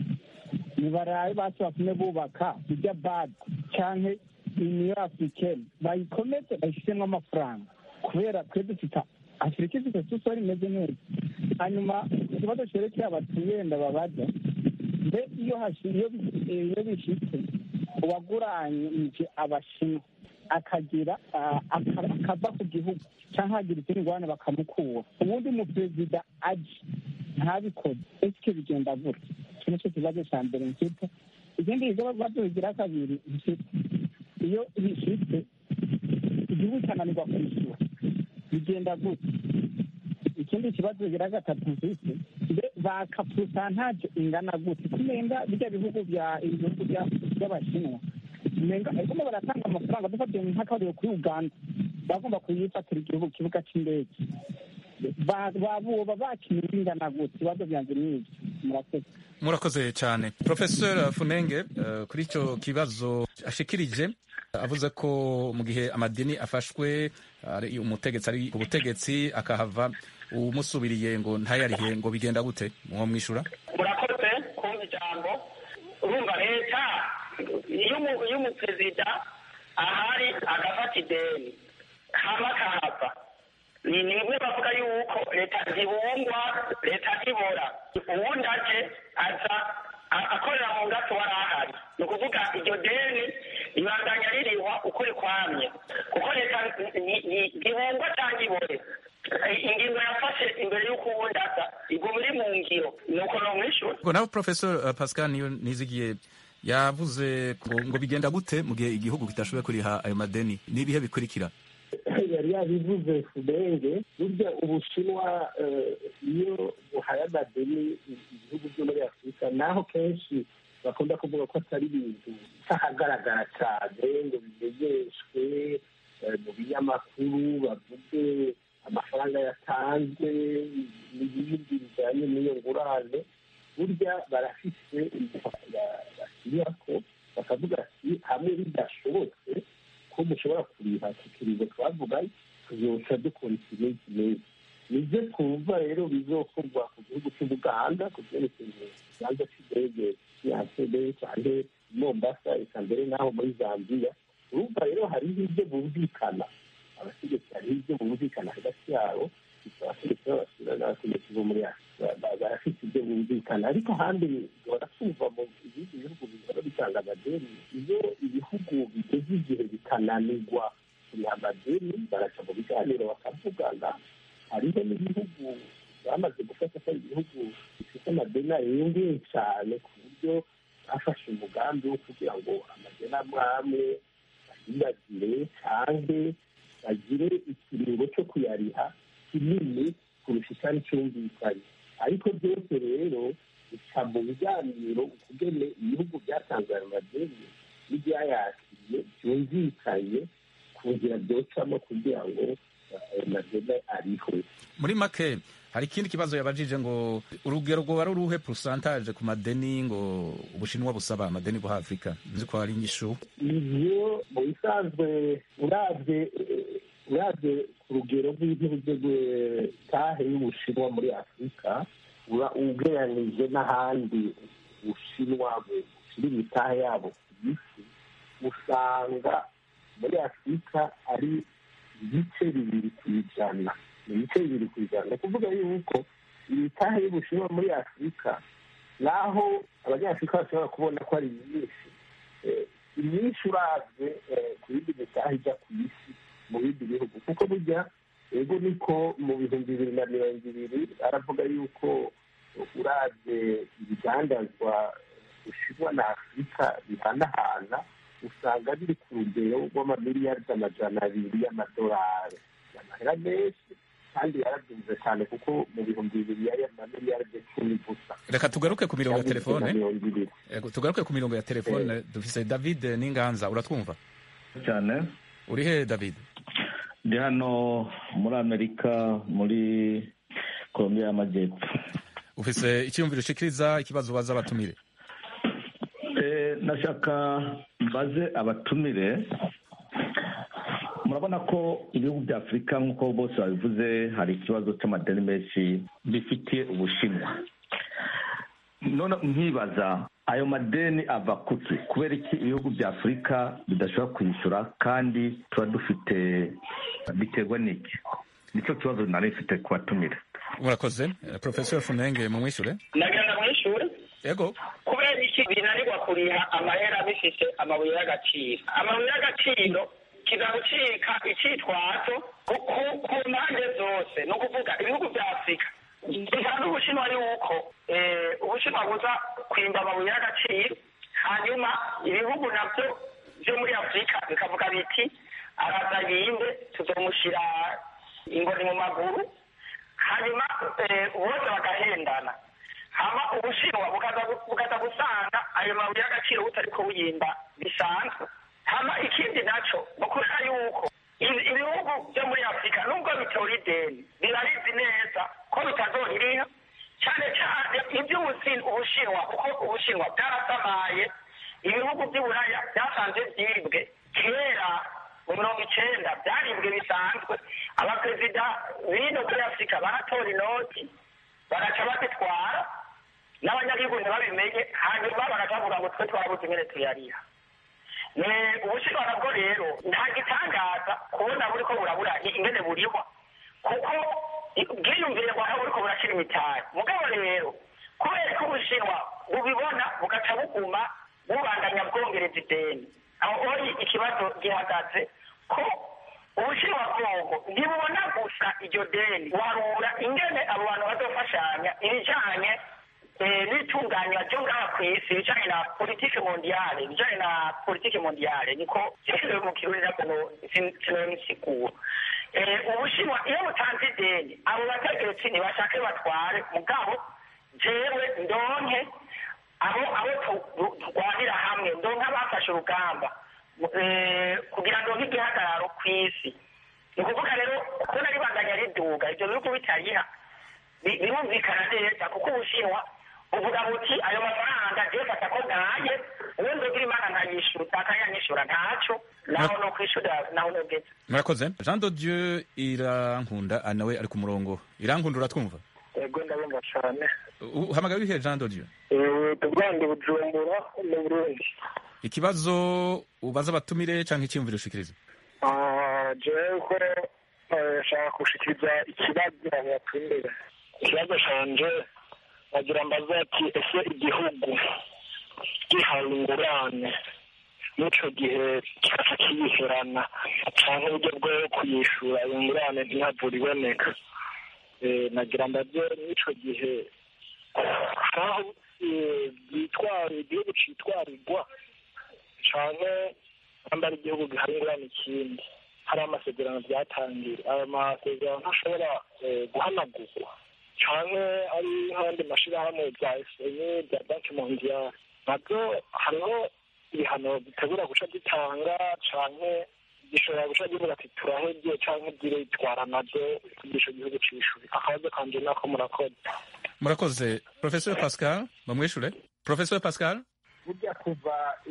F: nibarabe basi batume bubaka bijya bad canke uniyo africaine bayikomeze bayishiremo amafaranga kubera twe dufite afurika ifite susori imeze neza hanyuma ikibazo cerekeye abatuyenda babaza mbe iyo hashi- iyo bi- iyo bishitse uwaguranyije abashinwa akagira ah, aka- akava ku gihugu cyangwa hagira izindi ngorane bakamukura ubundi umuperezida aje ntabikoze ese bigenda gutya iki nicyo kibazo cya mbere mfite ikindi kibazo bigira kabiri mfite iyo bishitse igihugu cyananirwa kwishyura bigenda gutya ikindi kibazo bigira gatatu mfite mbe baka purusantaje ingana gute kumenga bijya bihugu bya ibihugu bya- by'abashinwa umenga ariko baratanga amafaranga dufatiye nk'akarero kuri uganda bagomba kuyifatira igihugu kibuga cy'indege Ba- babuba bakinira ingana gute ibibazo byanjye ni ibyo murakoze
A: murakoze cyane professor funenge eh, kuri icyo kibazo ashikirije avuze ko mu gihe amadini afashwe ari umutegetsi ari ku butegetsi akahava umusubiriye ngo ntayarihe ngo bigenda gute muwo mwishura
E: murakoze kumva ijambo urumva leta iyo umu- iyo umuperezida ahari agafata ideni hama akahava ni ni bimwe bavuga yuko leta ntibungwa leta ntibora uwundi aje aza a- akorera mu ngato wari ahari ni ukuvuga iryo deni ribandanya ririhwa uko rikwamye kuko leta ni- ni- ntibungwa cyangwa ibore ingingo yafashe imbere y'uko uwundi aza iguma iri mu ngiro ni uko nomwishyura
A: ngo nawe professor eh, pascal niyo nizigiye yavuze ngo ngo bigenda gute mu gihe igihugu kitashoboye kuriha ayo madeni n'ibihe bikurikira
D: yari yabivuze fudenge burya ubushinwa eh, iyo buhaye amadeni ibihugu byo muri afurika naho kenshi bakunda kuvuga ko atari ibintu bitahagaragara cyane ngo bimenyeshwe eh, mu binyamakuru bavuge amafaranga yatanzwe n'ibindi bijyanye n'iyo ngurane burya barafise bashyira ko bakavuga ati hamwe bidashobotse ko mushobora kuriha ku kiringo twavuga tuzoca dukora ikimezi neza nibyo twumva rero bizokorwa ku gihugu cy'ubuganda ku byerekeye ikibanza cy'indege cy'iyantebe cyane mombasa eka mbere n'aho muri zambiya urumva rero hariho ibyo bumvikana abategetsi hariho ibyo bumvikana hagati yabo abategetsi b'abasura n'abategetsi bo muri afurika ba- barafite ibyo bumvikana ariko ahandi duhora twumva mu ibindi bihugu bihora bitanga amadeni iyo ibihugu bigeze igihe bikananirwa kuriha amadeni baraca mu biganiro bakavugana hariho n'ibihugu bamaze gufata ko ari ibihugu bifite amadeni arengeye cyane ku buryo bafashe umugambi wo kugira ngo amadeni amwe amwe bayibagire cyangwa bagire ikiringo cyo kuyariha kinini kurusha icyari cyumvikanye ariko byose rero bica mu biganiro ukugene ibihugu byatanze ayo madeni n'ibyayakiriye byumvikanye ku nzira byocamo kugira ngo ayo madeni arihwe
A: muri make hari ikindi kibazo yabajije ngo urugero rwoba ari uruhe porosantaje ku madeni ngo ubushinwa busaba amadeni bwa afurika nzi ko hari inyishu
D: ivyo mu bisanzwe urabye eh, uraze ku rugero rw'igihugu tahe y'ubushinwa muri afurika uba ugereranije n'ahandi ubushinwa bushyira imitahe yabo ku isi usanga muri afurika ari ibice bibiri ku ijana ni ibice bibiri ku ijana ni ukuvuga yuko imitahe y'ubushinwa muri afurika naho abanyafurika bashobora kubona ko ari myinshi imyinshi uravye ku yindi mitahe ijya ku isi mu bindi bihugu kuko burya ego niko mu bihumbi bibiri na mirongo ibiri aravuga yuko uravye ibidandazwa bushinwa na afurika bihanahana usanga biri ku rugero rw'amamiliyaridi amajana abiri y'amadolari amahera menshi kandi yarabyumve cyane kuko mu bihumbi bibiri yari amamiliyaridi cumi gusa
A: reka tugaruke ku mirongo ya
D: Cyangwa
A: telefone
D: mirongo ibiri
A: Yego, tugaruke ku mirongo ya telefone dufise david n'inganza uratwumva
G: cyane
A: uri he david
G: ndi hano muri amerika muri colombia y'amajyepfo
A: ufise icyiyumviro ushikiriza ikibazo ubaza abatumire
G: Eh, nashaka mbaze abatumire murabona ko ibihugu bya afurika nk'uko bose babivuze hari ikibazo cy'amadeni menshi bifitiye ubushinwa none nkibaza ayo madeni ava kuki kubera iki ibihugu bya afurika bidashobora kwishyura kandi tuba dufite biterwa n'iki nicyo kibazo nari mfite ku batumire
A: murakoze Eh, professor funenge mumwishure
E: ndagenda mu ishuri
A: yego
E: kubera iki binanirwa kuriha amahera bifite amabuye y'agaciro amabuye y'agaciro kiza gucika icyitwazo ku- ku- ku mpande zose ni ukuvuga ibihugu bya afurika bisanzwe ubushinwa yuko eh, ubushinwa buza kwimba amabuye y'agaciro hanyuma ibihugu nabyo byo muri afurika bikavuga biti araza yinde tuzomushyira ingoni mu maguru hanyuma eh, bose bagahendana hama ubushinwa bukaza bukaza gusanga ayo mabuye y'agaciro butariko buyimba bisanzwe hama ikindi naco ni kubera yuko ibi- ibihugu byo muri afurika nubwo bitora ideni birabizi neza ko bitazoririha cyane cyane iby'ubusi- ubushinwa kuko ubushinwa bwarasamaye ibihugu by'uburaya byasanze byibwe kera mu mirongo icenda byaribwe bisanzwe abaperezida b'ino muri afurika baratora inoti bagaca bazitwara n'abanyagihugu ntibabimenye hanyuma bagacavuga ngo twe twarabuze ingene tuyariha ni ubushinwa nabwo rero nta gitangaza kubona buriko burabura ingene burihwa kuko bwiyumvire ngo aho buriko burashyira imitari mugabo rero kubera ko ubushinwa bubibona bugaca buguma bubandanya bwongereza ideni aho ori ikibazo gihagaze ko ubushinwa bwongo ntibubona gusa iryo deni warura ingene abo bantu bazofashanya ibijanye eh, n'itunganywa ryo ngaha ku isi ibijanye na politike mondiale ibijanye na politike mondiale niko jewe mu kirundi nabwo sinobisigura ubushinwa iyo butanze ideni abo bategetsi ntibashake batware mugabo jewe ndonke abo abo tu- turwanira hamwe ndonke abafashe urugamba eh, kugira ngo nk'igihagararo ku isi ni ukuvuga rero kubona ribandanya riduga ibyo bihugu bitariha bi- birumvikana neza kuko ubushinwa buvuga buti ayo mafaranga je fata ko bwaye uwo ndogira imana nkayishyura akayanyishyura ntaco naho no kwishura naho nogeze
A: murakoze jean de dieu irankunda ah, nawe ari ku murongo irankunda uratwumva
C: yego ndabumva cyane
A: U- uhamagaye wihe jean de dieu
C: tugande bujumbura mu burundi
A: ikibazo ubaza abatumire canke icyiyumviro ushikiriza
C: Ah, jewe ko eh, nshaka gushikiriza ikibazo abatumbere ikibazo canje bagira mbaza ati ese igihugu gihawe ingurane n'ico gihe kikaca kiyiherana canke uburyo bwo kuyishura iyo ngurane ntihavura iboneka Eh, nagira mbaze n'ico gihe aho eh, byitwara igihugu citwarirwa canke namba ari igihugu gihari ingurane ikindi hari amasezerano byatangiye ayo masezerano ntashobora eh, guhanagurwa canke ari nk'andi mashirahamwe bya esenye bya banki mondiale nabyo hariho ibihano bitegura guca gitanga canke gishobora guca givuga ati turahebye canke giritwara nabyo kugisha igihugu c'ishuri akabazo kanje nako murakoze
A: murakoze professeur pascal bamwishure professeur pascal
D: burya kuva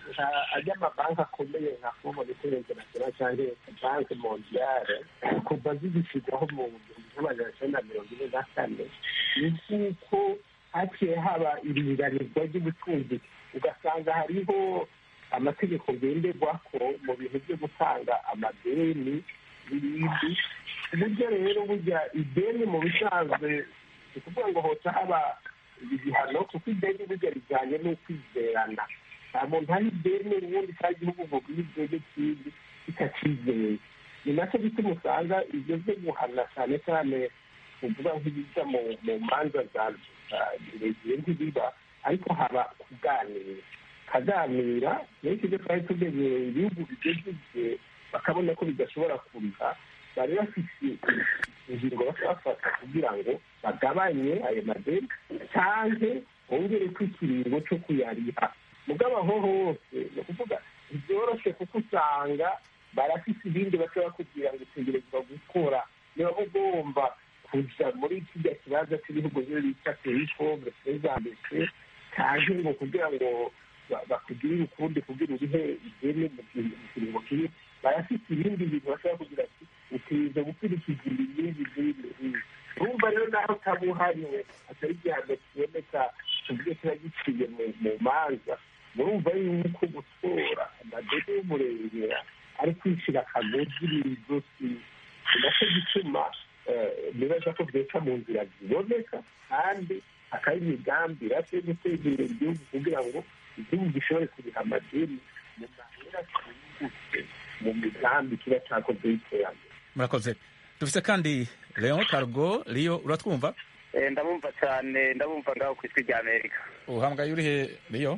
D: ajya amabanki akomeye nka fomo d'etere international cyangwa banki mondiale kuva zigishyirwaho mu gihumbi n'amajana cyenda na mirongo ine na kane ni nk'uko haciye haba iringanizwa ry'ubutunzi ugasanga hariho amategeko ngenderwako mu bintu byo gutanga amadeni n'ibindi ku buryo rero burya ideni mu bisanzwe ni ukuvuga ngo hoca haba ibihano kuko ideni burya rijyanye n'ukwizerana nta muntu hari ideni ubundi cyangwa igihugu ngo guhe ideni kindi kitacyizeye ni nacyo gituma usanga ibyo byo guhana cyane cyane uvuga nk'ibijya mu manza za zirezire ntibiba ariko haba kuganira kaganira benshi ibyo twari tumenyereye ibihugu bigeze igihe bakabona ko bidashobora kuriha bari bafite ingingo bafata kugira ngo bagabanye ayo madeni cyangwa bongere ko ikiringo cyo kuyariha mugabo aho hose ni ukuvuga ntibyoroshye kuko usanga barafite ibindi bashobora kugira ngo utegerezwa gukora niba ugomba kuja muri kijya kibazo cy'ibihugu byo bita perifomre prezambese cyangwa ngo kugira ngo bakugirire ukundi kugira urihe ideni mu kiringo kiri barafite ibindi bintu bashobora kugira ati utegereza gukurikiza ibi n'ibi n'ibi n'ibi urumva rero naho utaba uhariwe atari igihano kiboneka tuvuge kiba giciye mu manza murumva yuko gutora amadeni y'umurengera ari kwicira akagozi mu izosi ni nacyo gituma nibaza ko byeka mu nzira ziboneka kandi hakaba imigambi irashye yo guteza imbere igihugu kugira ngo igihugu gishobore kuriha amadeni mu mahera cyihuse mu migambi kiba cyakoze y'iterambere
A: murakoze dufite kandi leon cargo riyo uratwumva
H: ndabumva cyane ndabumva ngaho ku ijwi rya amerika
A: uhamagaye urihe riyo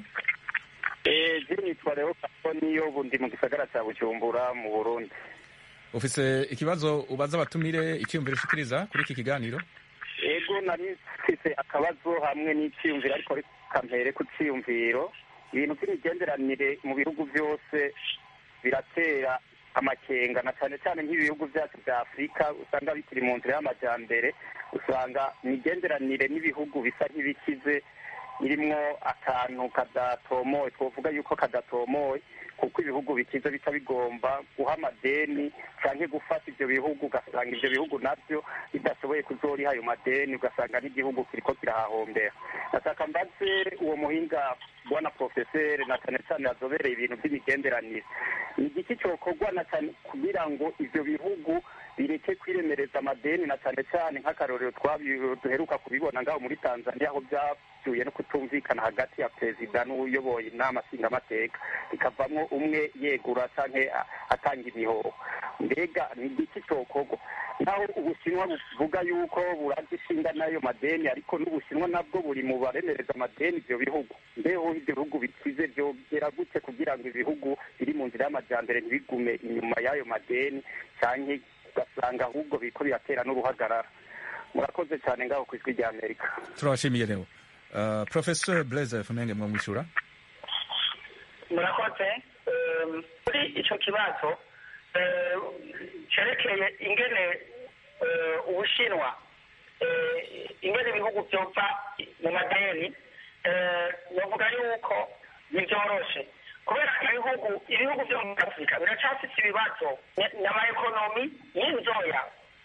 H: je nitwa leo cargo niyo bundi mu gisagara cya bujumbura mu burundi
A: ufise ikibazo ubaza abatumire icyiyumviro ushikiriza kuri iki kiganiro
H: ego nari mfise akabazo hamwe n'icyiyumviro ariko kampere ku cyiyumviro ibintu by'imigenderanire mu bihugu byose biratera amakenga na cyane cyane nk'ibihugu byacu bya afurika usanga bikiri mu nzira y'amajyambere usanga imigenderanire n'ibihugu bisa nk'ibikize irimwo akantu kadatomoye twavuga yuko kadatomoye kuko ibihugu bikize bica bigomba guha amadeni cyangwa gufata ibyo bihugu ugasanga ibyo bihugu nabyo bidashoboye kuzoriha ayo madeni ugasanga n'igihugu kiriko kirahahombera ndashaka mbaze uwo muhinga bwana porofeseri na cyane cyane yazobereye ibintu by'imigenderanire ni igiki cyokorwa na cyane kugira ngo ibyo bihugu bireke kwiremereza amadeni na cyane cyane nk'akarorero duheruka kubibona ngaho muri tanzania aho byavuye no kutumvikana hagati ya perezida n'uyoboye inama nshingamateka bikavamo umwe yegura cyangwa atanga imihoho mbega ni igiki cyokorwa naho ubushinwa buvuga yuko buraza ishinga n'ayo madeni ariko n'ubushinwa nabwo buri mu baremereza amadeni ibyo bihugu mbeho ibyo bihugu bikize byogera gute kugira ngo ibihugu biri mu nzira y'amajyambere ntibigume inyuma y'ayo madeni cyangwa ugasanga ahubwo biriko biratera n'uruhagarara murakoze cyane ngaho ku ijwi rya amerika
A: turabashimiye rero uh, professor blaise funenge mwamwishura
E: murakoze kuri icyo kibazo cyerekeye ingene ubushinwa ingene ibihugu byova mu madeni bavuga yuko ntibyoroshe kubera ibihugu ibihugu byo muri afurika biracyafite ibibazo n'amaekonomi y'inzoya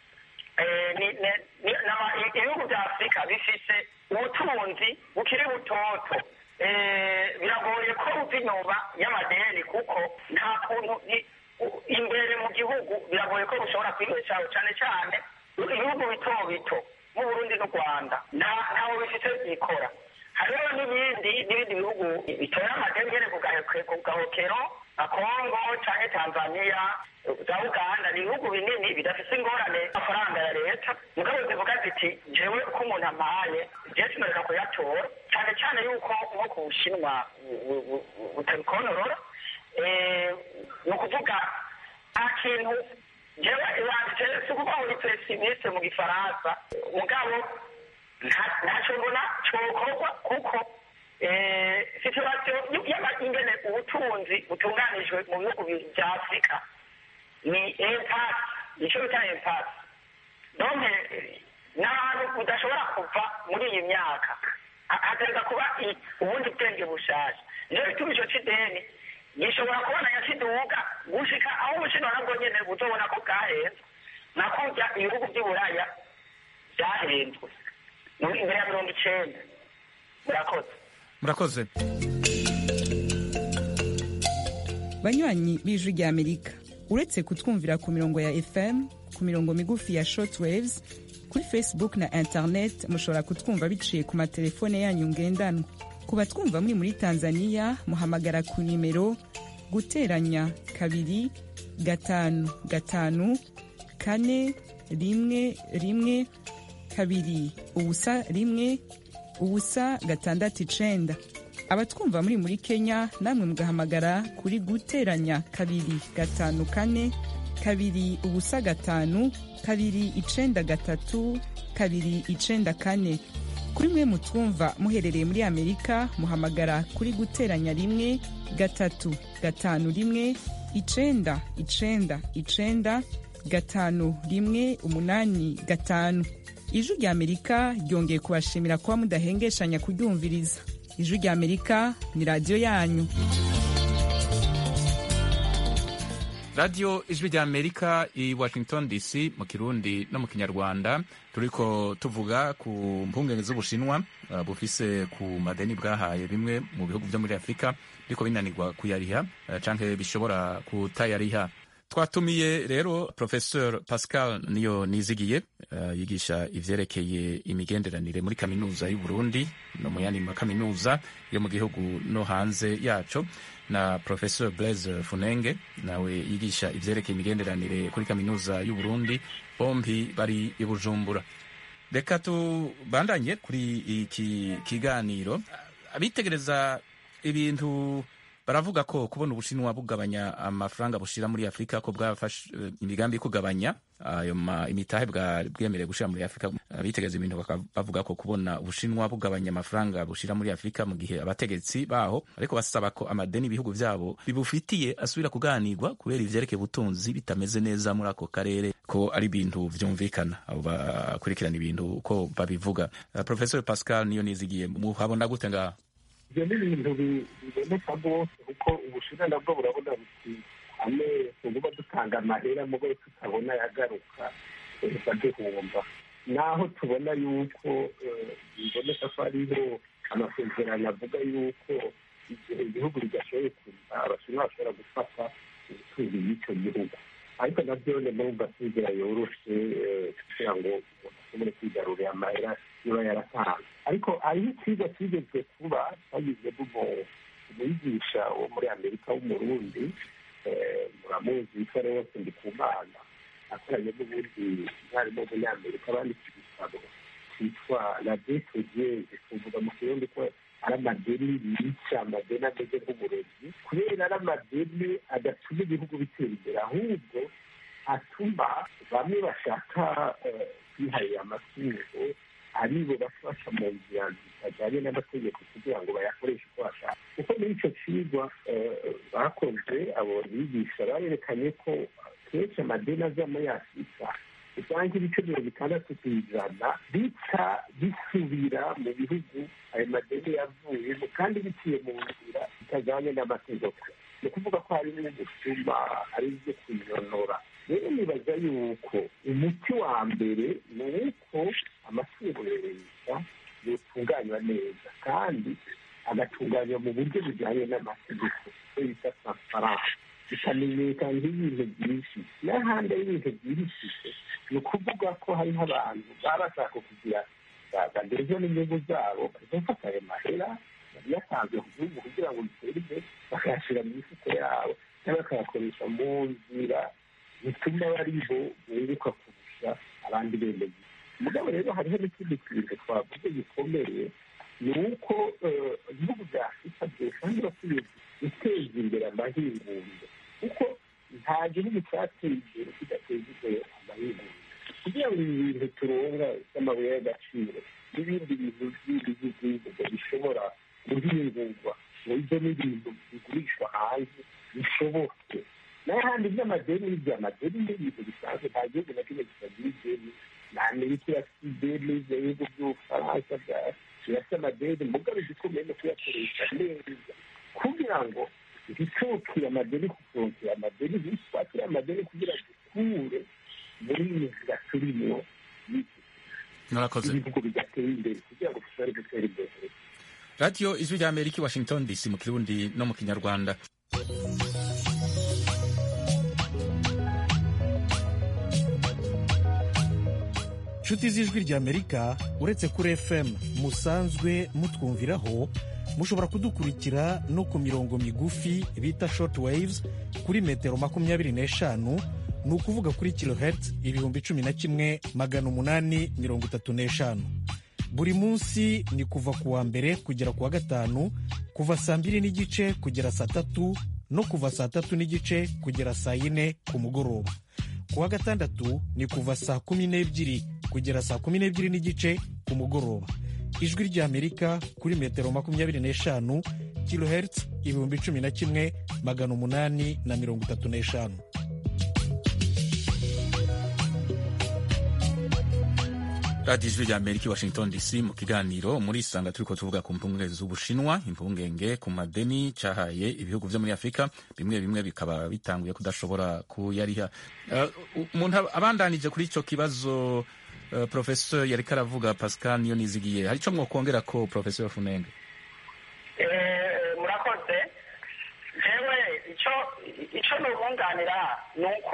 E: ibihugu bya afurika bifise ubutunzi bukiri butoto biragoye ko buva inyuma y'amadeni kuko nta kuntu imbere mu gihugu biragoye ko bushobora kwibeshaho cyane cyane ibihugu bito bito nk'uburundi n'u rwanda ntaho bifite byikora hariho n'ibindi n'ibindi bihugu bitora amadeni nyine ku gahokero nka kongo cyangwa tanzania za uganda ni ibihugu binini bidafite ingorane amafaranga ya leta mugabo zivuga ziti jewe uko umuntu ampaye jewe sinoreka kuyatora cyane cyane yuko nko ku bushinwa butabikontorora ni ukuvuga nta kintu jewe iwanje si ukuvuga ngo ni pesimiste mu gifaransa mugabo ntacyo mbona cyokorwa kuko situwasiyo ingene ubutunzi butunganijwe mu bihugu bya afurika ni empasi nicyo bita empasi none n'ahantu udashobora kuva muri iyi myaka hagomba kuba ubundi bwenge bushaje niyo bituma icyo cy'ideni gishobora kubonanya kiduga gushika aho ubushinwa nabwo nyene buzobona ko bwahenze nakurya ibihugu by'uburaya byahenzwe imbere ya mirongo icenda murakoze
A: murakoze
I: banywanyi b'ijwi rya amerika uretse kutwumvira ku mirongo ya fm ku mirongo migufi ya shortwaves kuri facebook na internet mushobora kutwumva biciye ku matelefone yanyu ngendanwa ku batwumva muri muri tanzania muhamagara ku nimero guteranya kabiri gatanu gatanu kane rimwe rimwe kabiri ubusa rimwe ubusa gatandatu icenda abatwumva muri muri kenya namwe mugahamagara kuri guteranya kabiri gatanu kane kabiri ubusa gatanu kabiri icenda gatatu kabiri icenda kane kuri mwe mutwumva muherereye muri amerika muhamagara kuri guteranya rimwe gatatu gatanu rimwe icenda icenda icenda gatanu rimwe umunani gatanu ijwi rya amerika ryongeye kubashimira kuba mudahengeshanya kuryumviriza ijwi rya amerika ni radiyo yanyu
A: radiyo ijwi rya amerika i washington dc mu kirundi no mu kinyarwanda turiko tuvuga ku mpungenge z'ubushinwa uh, bufise ku madeni bwahaye bimwe mu bihugu vyo muri afurika biriko binanirwa kuyariha uh, canke bishobora kutayariha twatumiye rero professeur pascal niyo nizigiye uh, yigisha ivyerekeye imigenderanire muri kaminuza y'uburundi no mu yandi makaminuza yo mu gihugu no hanze yaco na professeur blaise funenge nawe yigisha ivyerekeye imigenderanire kuri kaminuza y'uburundi bombi bari i bujumbura reka tubandanye kuri iki kiganiro abitegereza ibintu baravuga ko kubona ubushinwa bugabanya amafaranga bushira muri afurika ko bwafashe imigambi yo kugabanya ayo imitahe bwemerewe gushira muri afurika abitegereza ibintu bavuga ko kubona ubushinwa bugabanya amafaranga bushira muri afurika mu gihe abategetsi baho ariko basaba ko amadeni ibihugu vyabo bibufitiye asubira kuganirwa kubera ivyerekeye ubutunzi bitameze neza muri ako karere ko ari ibintu vyumvikana abo bakurikirana ibintu uko babivuga uh, professor pascal niyo nizigiye muhabona gute ngaho
D: ibyo ni ibintu biboneka rwose kuko ubushinwa nabwo burabona buti hamwe tuguma dutanga amahera mugo tutabona yagaruka baduhumba naho tubona yuko biboneka ko hariho amasezerano avuga yuko igihe igihugu bidashoboye kuza abashinwa bashobora gufata ubutunzi bw'icyo gihugu ariko nabyo ni muri amasezerano yoroshe kugira ngo umuntu ashobore kwigarurira amahera niba yaratanze ariko hariho ikigo kigezwe kuba twagize umwigisha wo muri amerika w'umurundi muramuzi witwa rwose ndikumana akoranye n'ubundi umwarimu w'umunyamerika banditse igitabo cyitwa la detogeze tuvuga mu kirundi ko ari amadeni yica amadeni ameze nk'uburozi kubera ari amadeni adatuma ibihugu bitera imbere ahubwo atuma bamwe bashaka kwiharira amatungo aribo bafasha mu nzira zitajyanye n'amategeko kugira ngo bayakoreshe uko bashaka kuko muri icyo kigwa bakoze abo bigisha barerekanye ko kenshi amadeni aza muri afurika usanga ibice mirongo itandatu ku ijana bica bisubira mu bihugu ayo madeni yavuyemo kandi biciye mu nzira bitajyanye n'amategeko ni ukuvuga ko harimo ubusuma ari ibyo kuyonora rero nibaza yuko umuti wa mbere ni uko amatungo ya leta yotunganywa neza kandi agatunganywa mu buryo bujyanye n'amategeko icyo bita transparance bikamenyekana nk'ibintu byinshi n'ahandi ari ibintu byihishije ni ukuvuga ko hariho abantu baba bashaka kugira bageze n'inyungu zabo bagafata ayo mahera yatanzwe ku gihugu kugira ngo bitere imbere bakayashyira mu mifuko yabo cyangwa bakayakoresha mu nzira bituma bariho bunguka kurusha abandi bemeye mugabo rero hariho n'ikindi kintu twavuze gikomeye ni uko ibihugu bya afurika byosanga bakwiye guteza imbere amahinguriro kuko nta gihugu cyateye imbere kidateza imbere amahinguriro kugira ngo ibi bintu turonga by'amabuye y'agaciro n'ibindi bintu bindi by'igihugu bishobora guhingurwa ngo ibyo ni ibintu bigurishwa hanze bishoboke n'ahandi by'amadeni n'iby'amadeni ni ibintu bisanzwe nta gihugu na kimwe kitagira ideni na amerika irafite ideni ibihugu by'ubufaransa birafite amadeni mugabo igikomeye no kuyakoresha neza kugira ngo ntitwokire amadeni kutwokira amadeni ntitwakire amadeni kugira dukure muri iyi nzira turimo
A: murakoze
D: ibihugu bigatera imbere kugira ngo dushobore gutera imbere
A: radiyo ijwi rya amerika i washington dc mu kirundi no mu kinyarwanda
J: nshuti z'ijwi ry'amerika uretse kuri fm musanzwe mutwumviraho mushobora kudukurikira no ku mirongo migufi bita short waves kuri metero makumyabiri n'eshanu ni ukuvuga kuri kilohertz ibihumbi cumi na kimwe magana umunani mirongo itatu n'eshanu buri munsi ni kuva ku wa mbere kugera ku wa gatanu kuva saa mbiri n'igice kugera saa tatu no kuva saa tatu n'igice kugera saa yine ku mugoroba ku wa gatandatu ni kuva saa kumi n'ebyiri kugera saa kumi n'ebyiri n'igice ku mugoroba ijwi ry'amerika kuri metero makumyabiri n'eshanu kilohertz ibihumbi cumi na kimwe magana umunani na mirongo itatu n'eshanu
A: radiyo ijwi rya amerika i washington dc mu kiganiro muri isanga turiko tuvuga ku mpungenge z'ubushinwa impungenge ku madeni cahaye ibihugu vyo muri afurika bimwe bimwe bikaba bitanguye kudashobora kuyariha Eh, umuntu abandanije kuri ico kibazo uh, professeur yariko aravuga pascal niyo nizigiye hari ico mwokongera ko professeur funenge
E: Eh, murakoze jewe ico ico nubunganira ni uko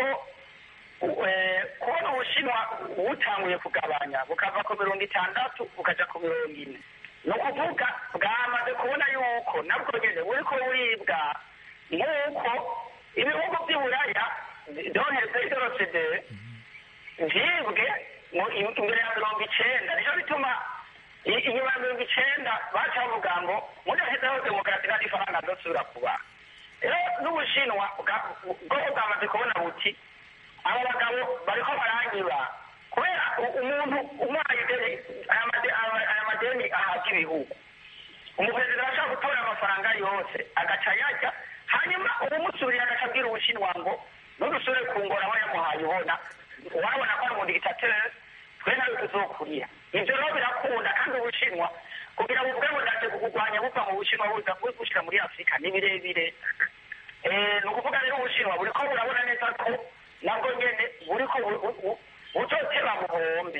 E: eh, kubona ubushinwa butanguye kugabanya bukava ku mirongo itandatu bukaja ku mirongo ine ni ukuvuga bwamaze kubona yuko nabwo nyene buriko buribwa nk'uko ibihugu vy'iburaya doheze idorosede vyibwe mu- imbere ya mirongo icenda nico bituma i- inyuma ya mirongo icenda baca bavuga ngo mudahezeho demokarasi nta n'ifaranga azosubira kuba rero n'ubushinwa bwa- bwo bwamaze kubona buti abo bagabo bariko baranyiba kubera u- umuntu umwaye ideni aya made- aya- aya madeni ahabwa ibihugu umuperezida arashobora gutora amafaranga yose agaca yajya hanyuma ubumusubiriye agaca abwira ubushinwa ngo nudusubire kungora aho yamuhaye ubona urabona ko ari umudigitateri twe nawe tuzokurira ivyo rero birakunda kandi ubushinwa kugira ngo ubwe budace kukurwanya buva mu bushinwa buza bushyira muri afurika ni birebire Eh, ni ukuvuga rero ubushinwa buriko burabona neza ko nabwo nyene buriko bu- bu- bu- buzoteba mu buhombe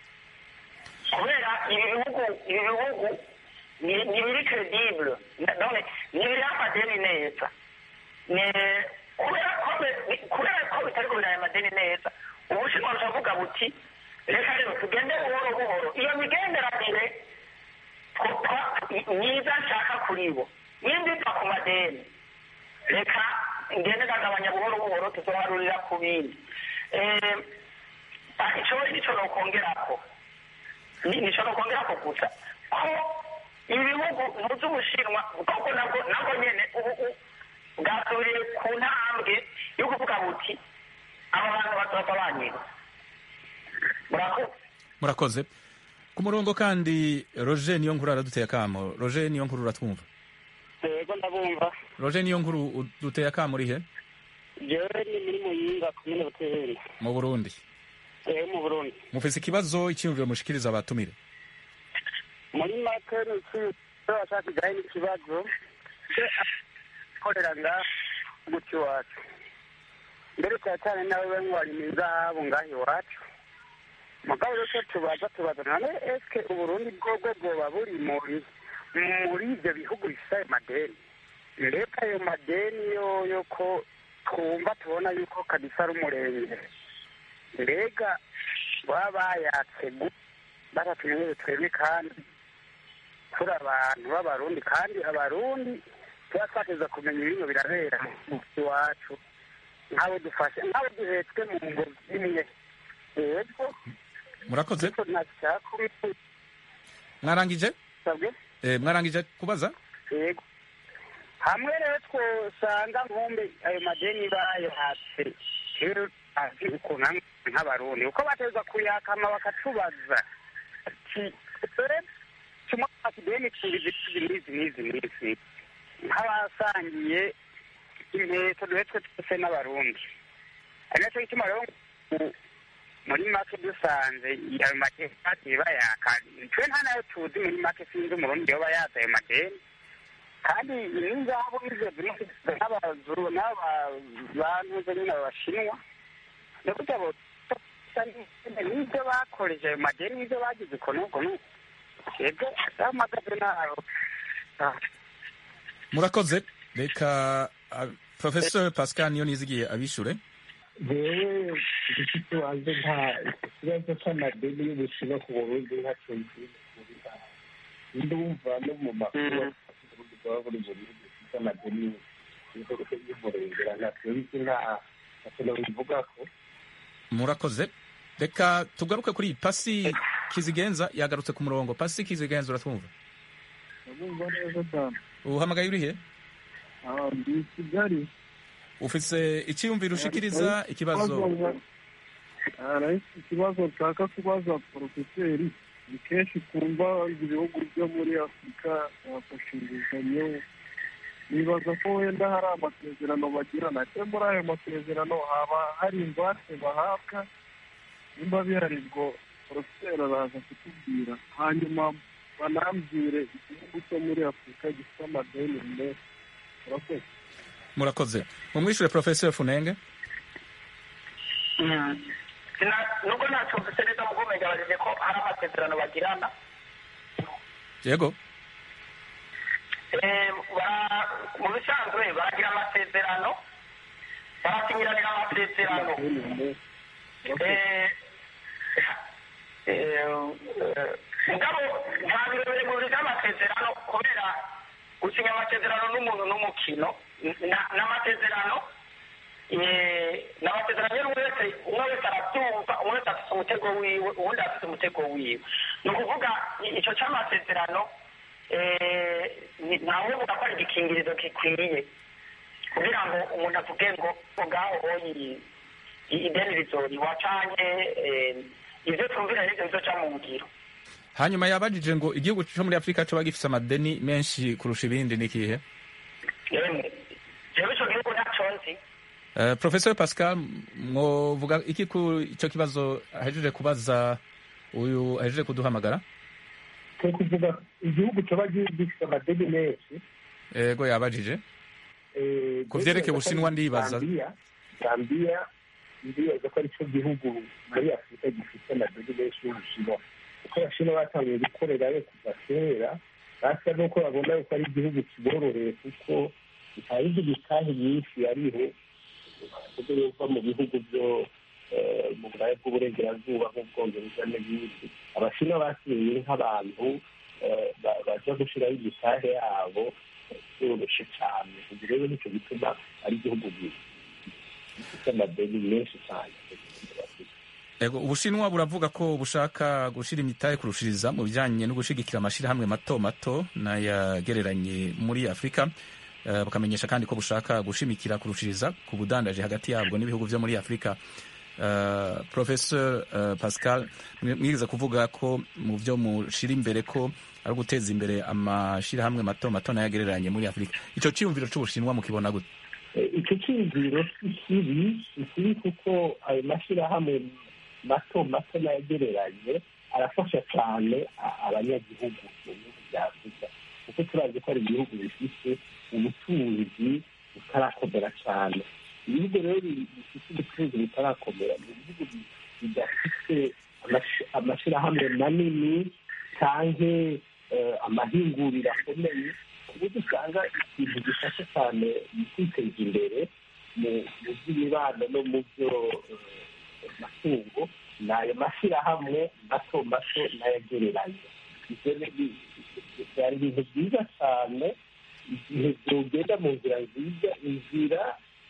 E: kubera ibi bihugu ibi bihugu ni- ni biri credible none ni biri amadeni neza Ne- kubera ko bi- kubera ko bitariko biraya amadeni neza ubushinwa buravuga buti reka rero tugende buhoro buhoro iyo migenderanire tw- twa- myiza nshaka kuri bo nimba iva ku madeni reka ngende ndagabanya buhoro buhoro tuzoharurira ku bindi Eh, ah, ico ico nokongerako Ni- nico nokongerako gusa ko ibihugu ntuzi ubushinwa kuko nabwo nabwo nyene ubu u- bwasubiriye ku ntambwe yo kuvuga buti aba bantu bazoza banyiba murakoze
A: murakoze ku murongo kandi roger niyo nkuru araduteye akamo roger niyo nkuru uratwumva
K: yego ndabumva
A: roger niyo nkuru uduteye akamo urihe
K: jewe ni muri muyinga komine buteri
A: mu burundi
K: ehe mu burundi
A: mufise ikibazo icyiyumviro mushikiriza abatumire
K: muri make ni iki bashaka kijyanye n'ikibazo cyo akorera nga gutyo iwacu mbere cyane cyane nawe we nk'uwarima izahabu ngaho iwacu mugabo rero icyo tubaza tubaza none eske uburundi bwobwo bwoba buri muri muri ibyo bihugu bifite ayo madeni mbega ayo madeni yo yo ko twumva tubona yuko kabisa ari umurenge mbega baba bayatse gu- batatumenyere twebwe kandi turi abantu b'abarundi kandi abarundi tuba twateza kumenya ibintu birabera mu iwacu nk'abo dufashe nk'abo duhetswe mu ngo imwe yego
A: murakoze
K: ariko ntacyakubisabwe
A: mwarangije Eh, mwarangije kubaza
K: yego hamwe rero twosanga nkumbe ayo madeni bayahatse rero azi ukuntu hamwe nk'abarundi uko bateza kuyakama bakatubaza ati dore kimwe akideni tubizi tubizi n'izi n'izi nk'abasangiye inkweto duhetswe twese n'abarundi ari nacyo gituma rero ngo muri make dusanze ayo madeni bagiye bayaka twe nta nayo tuzi muri make sinzi umurundi yoba yaza ayo madeni kandi n'inzahabu nizo ziriho n'abazuru n'abantu nyine abashinwa ni ukuvuga ngo n'ibyo bakoreje ayo madeni n'ibyo bagize uko n'ubwo n'uko twebwe amagaze ntaho
A: murakoze reka uh, professor pascal niyo nizigiye abishure
D: jewe igiti wanjye nta ikibazo cy'amadeni y'ubushinwa ku burundi ntacyo nzikuriha ndumva no mu makuru uburundi bwaba buri mu bihugu bifite amadeni y'umurengera ntacyo bizi nta ntacyo nabivuga ko
A: murakoze reka tugaruke kuri pasi kizigenza yagarutse ku murongo pasi kizigenza uratwumva
L: ndabumva neza cyane
A: uhamagaye urihe
L: ndi i kigali
A: ufise icyiyumviro ushikiriza ikibazo
L: ikibazo nshaka kubaza porofeseri ni kenshi twumva ibihugu byo muri afurika bafashe inguzanyo nibaza ko wenda hari amasezerano bagirana ese muri ayo masezerano haba hari ingwate bahabwa nimba bihari ubwo porofeseri araza kutubwira hanyuma banambwire igihugu cyo muri afurika gifite amadeni menshi murakoze
A: murakoze mumwishure professor funenge
E: nubwo ntacyumvise neza mu kumenya bagize ko hari amasezerano bagirana
A: yego
E: mu bisanzwe baragira amasezerano barasinyiranira amasezerano mugabo nta birebire mu biga amasezerano kubera gusinya amasezerano n'umuntu n'umukino n'amasezerano ni amasezerano rero wese umwe wese arabyumva umwe wese afite umutego wiwe uwundi afite umutego wiwe ni ukuvuga icyo cy'amasezerano ntawe uvuga ko ari igikingirizo gikwiye kugira ngo umuntu avuge ngo ngaho oyi ideni rizoriwa canke ivyo twumvira nivyo bizoca mu ngiro
A: hanyuma yabajije ngo igihugu cyo muri afurika coba gifise amadeni menshi kurusha ibindi ni kihe
E: jewe ico gihugu ntaco nzi
A: Uh, professor pascal mwovuga iki ku ico kibazo ahejeje kubaza uyu ahejeje kuduhamagara
D: ni kuvuga igihugu coba gifite amadeni menshi
A: ego yabajije ku vyerekeye ubushinwa ndibaza
D: zambiya ndibaza ko arico gihugu muri afurika gifite amadeni menshi y'ubushinwa kuko abashinwa batangiye gukorerayo kuva kera basa n'uko babona yuko ari igihugu kibororeye kuko nta yindi mitahe myinshi yariho kuko yuva mu bihugu byo mu burayi bw'uburengerazuba nk'ubwongereza n'ibindi abashinwa basigaye nk'abantu baja gushiraho imitahe yabo byoroshe cyane ubwo rero nicyo gituma ari igihugu gifite amadeni menshi cyane
A: ego ubushinwa buravuga ko bushaka gushira imitahe kurushiriza mu bijanye no gushigikira amashirahamwe mato mato n'ayagereranye muri afurika Uh, bukamenyesha kandi ko bushaka gushimikira kurushiriza ku budandaje hagati yabwo n'ibihugu vyo muri afurika uh, professor uh, pascal mwigeze kuvuga ko mu vyo mushira imbere ko ari uguteza imbere amashirahamwe mato mato n'ayagereranye muri afurika ico ciyumviro c'ubushinwa mukibona gute
D: icyo cyiyumviro si kibi si kibi kuko ayo mashyirahamwe mato mato n'ayagereranye arafasha cyane abanyagihugu mu bihugu bya afurika kuko turazi ko ari ibihugu bifite ubutunzi butarakomera cyane ibihugu rero bifite ubutunzi butarakomera ni ibihugu bidafite amashyirahamwe manini cyangwa amahinguriro akomeye ku buryo usanga ikintu gifasha cyane mu kwiteza imbere mu by'imibano no mu byo matungo ni ayo mashyirahamwe mato mato n'ayagereranye byari ibintu byiza cyane igihe byogenda mu nzira nziza inzira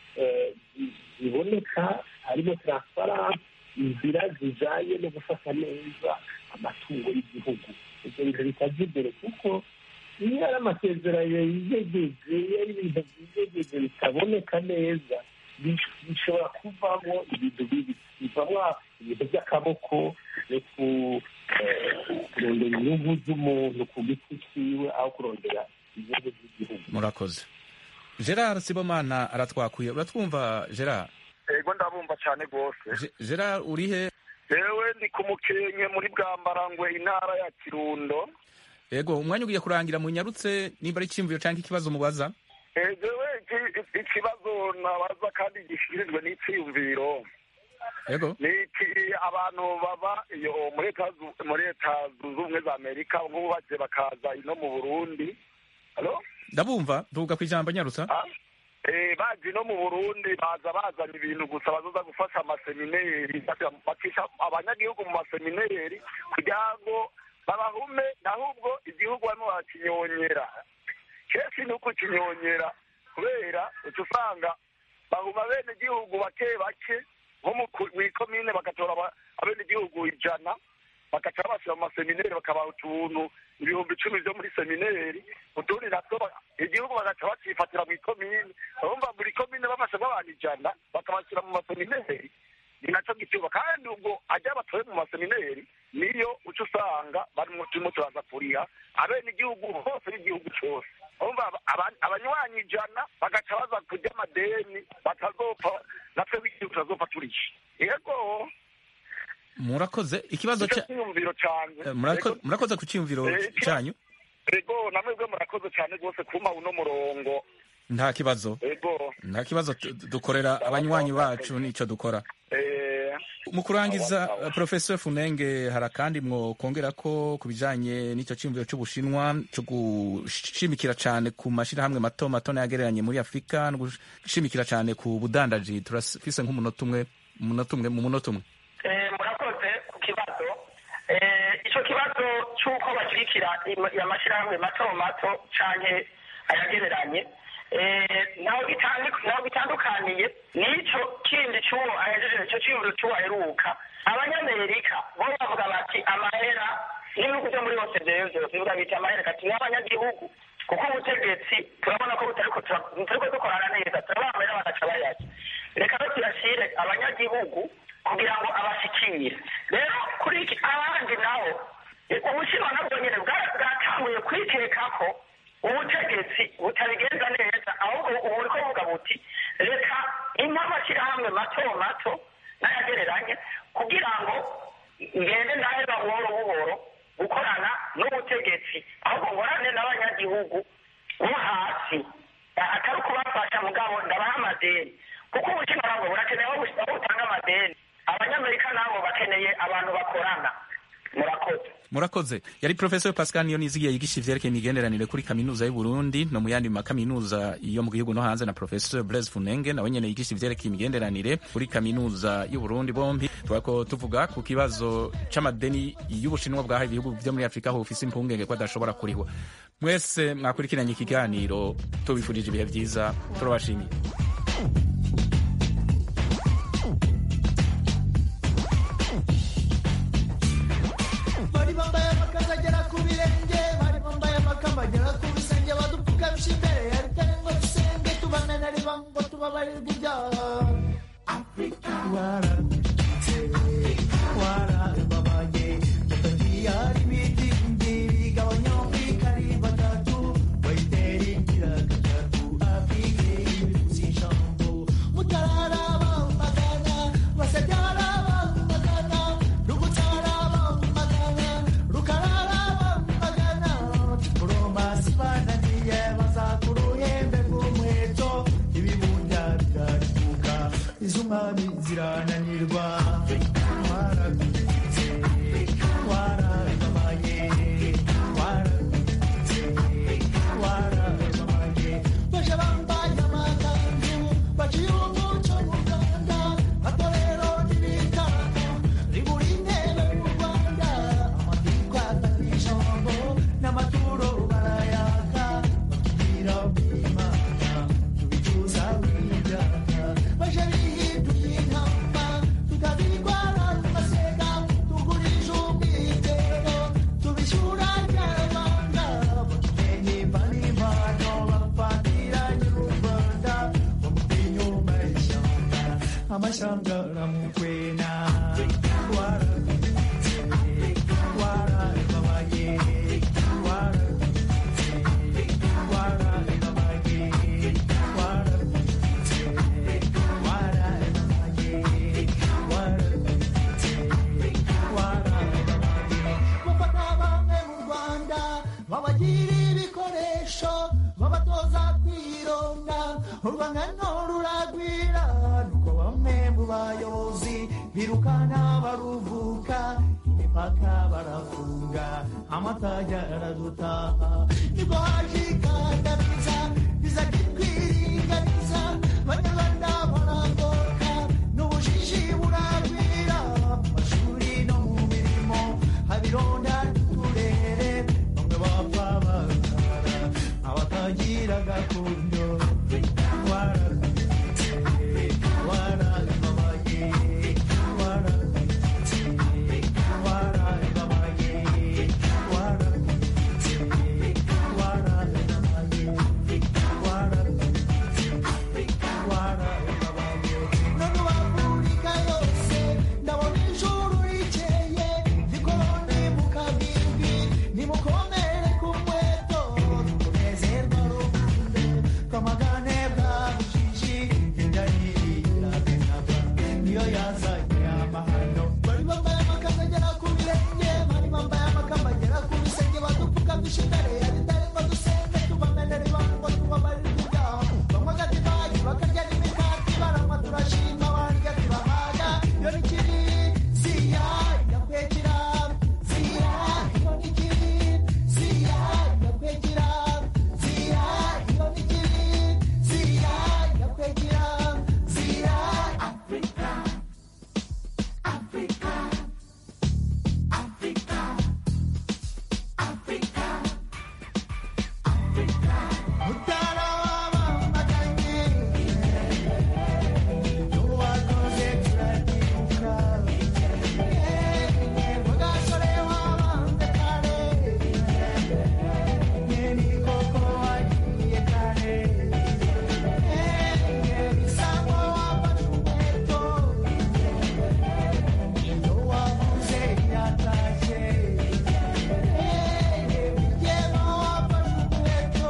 D: ziboneka harimo taransifaranse inzira zijyanye no gufata neza amatungo y'igihugu ibyo bintu bitajya imbere kuko iyo ari amasezerano yizegeje iyo ari ibintu byizegeje bitaboneka neza bishobora kuvamo ibintu bibi bivamo ibintu by'akaboko no kurondera inyungu z'umuntu ku giti cyiwe aho kurondera inyungu z'igihugu
A: murakoze gerard sibomana aratwakuye uratwumva gerard
M: ego ndabumva cyane rwose
A: gerard urihe
M: yewe ndi ku mukenke muri bwambarangwe intara ya kirundo
A: yego umwanya ugiye kurangira munyarutse nimba ari icyiyumviro cyangwa ikibazo mubaza
M: jewe iki- ikibazo nabaza kandi gishikirijwe n'icyiyumviro
A: yego
M: ni iki abantu baba iyo muri leta zu- muri leta zunze ubumwe za amerika nk'ubu baje bakaza ino mu burundi Halo?
A: ndabumva tuvuga ku ijambo nyarutsa
M: Eh, baje no mu burundi baza bazana ibintu gusa bazoza gufasha amasemineri bakisha abanyagihugu mu masemineri kugira ngo babahume ahubwo igihugu barimo barakinyonyera kenshi ni ukukinyonyera kubera uca usanga bahuma bene igihugu bake bake nko mu ku- mw'ikomine bagatora aba- abenegihugu ijana bagaca babashyira mu masemineri bakabaha utuntu ibihumbi icumi byo muri semineri utundi natwo ba- igihugu bagaca bacifatira mu ikomine urumva buri komine bafashe abantu ijana bakabashyira mu masemineri ni nacyo gituba kandi ubwo ajya batoye mu masemineri niyo uca usanga barimo turimo turaza kuriha abenegihugu hose n'igihugu cyose urumva aba- aba- abanywanyi ijana bagaca baza kurya amadeni batazopfa natwe b'igihugu tutazopfa turishe yego
A: murakoze ikibazo
M: nicyo
A: cya
M: cyiyumviro cyanjye
A: Eh, murako- murakoze ku cyiyumviro
M: Eh, ikiba-
A: cyanyu
M: ego namwebwe murakoze cyane rwose kumpa uno murongo
A: nta kibazo
M: ego
A: nta kibazo tu- dukorera abanywanyi bacu nicyo dukora
M: eh,
A: mu kurangiza uh, professor funenge hari akandi mwokongera ko ku bijanye n'icyo cyiyumviro cy'ubushinwa cyo gushimikira cyane ku mashyirahamwe mato mato n'ayagereranye muri afurika no gushimikira cyane ku budandaji turafise nk'umunota umwe umunota umwe mu munota umwe
E: Eh, murakoze ku kibazo Eh, icyo kibazo cy'uko bashyigikira im- amashyirahamwe mato mato canke ayagereranye eh, ntaho bitandu- ntaho bitandukaniye n'icyo kindi cy'uwo ahejeje icyo cyiyumviro cy'uwo aheruka abanyamerika bo bavuga bati amahera n'ibihugu byo muri hose byewe byose bivuga biti amahera kati n'abanyagihugu kuko ubutegetsi turabona ko butariko tura- butariko dukorana neza turabaha amahera bagaca bayarya reka rero tuyashyire abanyagihugu kugira ngo abashikire rero kuri iki abandi nabo eh, ubushinwa nabwo nyine bwa- bwatanguye kwikeka ko ubutegetsi butabigenza neza ahubwo ubu buriko buvuga buti reka impa amashyirahamwe mato mato n'ayagereranye kugira ngo ngende ndaheba buhoro buhoro gukorana n'ubutegetsi ahubwo nkorane n'abanyagihugu bo hasi atari ukubafasha mugabo ndabaha amadeni kuko ubushinwa nabwo burakeneye aho bus- aho butanga amadeni abanyamerika nabo bakeneye abantu bakorana murakoze
A: murakoze yari professor pascal niyo nizigiye yigisha ivyerekeye imigenderanire kuri kaminuza y'u Burundi no mu yandi makaminuza yo mu gihugu no hanze na professor Blaise Funenge nawe nyene yigisha ivyerekeye imigenderanire kuri kaminuza y'u Burundi bombi twako tuvuga ku kibazo c'amadeni y'ubushinwa bwahaye ibihugu vyo muri Afrika aho ufise impungenge ko adashobora kurihwa mwese mwakurikiranye ikiganiro tubifurije ibihe vyiza turabashimiye
N: bari bambaye amakanzu agera ku birenge bari bambaye amakamba agera ku bisenge badupfukamije imbere yaritare ngo dusenge tubanane riba ngo tubabarirwe ibyaha afurika wararutse warababaye utagiye hari ibidingi bigabanya afurika ari batatu wayitera ingira gatatu afurika ibirutsi ijambo mutarara bamagana basabyara bamagana rugutara bamagana rukarara bamagana kuromba sibananiye bazaka uruhembe rw'umuheto ibibunda biraribuka iz'umwami zirananirwa waragutse warababaye waragutse warababaye baje bambaye amakanzu baciye umuco mu rwanda matorero n'ibitaro ribura intebe mu rwanda amategeko atanga ijambo n'amaturo barayaka batubwira bw'imana tubicuza bw'ibyaha baje bihinduye intama tukabirwara mu masega tugurije ubwitero tubishyura nyarwanda batumenye impanimano bafatira nyir'u rwanda bamuteye inyuma y'ishyamba amashyamba aramukwena waragutse warababaye waragutse warababaye waragutse warababaye waragutse warababaye bafata bamwe mu rwanda urwangano ruragwira nuko bamwe mu bayobozi birukana baruvuka imipaka barafunga amatajya aradutaha nibwo haje ikandamiza biza kikwiringaniza banyarwanda barangoka n'ubujiji buragwira mu mashuri no mu mirimo habironda n'uturere bamwe bapfa bazara abatagira gakondo waragwitse warababaye waragwitse warababaye waragwitse warababaye warababaye none wafurika yose ndabona ijuru rikeye zikoroni mu kabimbi nimukomere ku mweto tunezerwa rukunde twamagane bwa bujiji indarirabenaga niyo yazanye amahano bari bambaye amakanzu agera ku birenge bari bambaye amakamba agera ku bisenge badupfukamisha imbere ya ritari ngo dusenge tubamenere ibango tubabarire ibyaha banywa agatibayi bakarya n'imikati baranywa turashima barya turahaga iyo ni kiri siya igakwekira siya iyo ni kiri siya igakwekira siya iyo ni kiri siya igakwekira siya afrika afrika afrika afrika afrika mutara w'abamaganye n'uwakoze turatibuka mugasore wabanze kare ni koko wagiye kare bisambo wafashe umuheto iyo wavuze yatashye bigema wafashe umuheto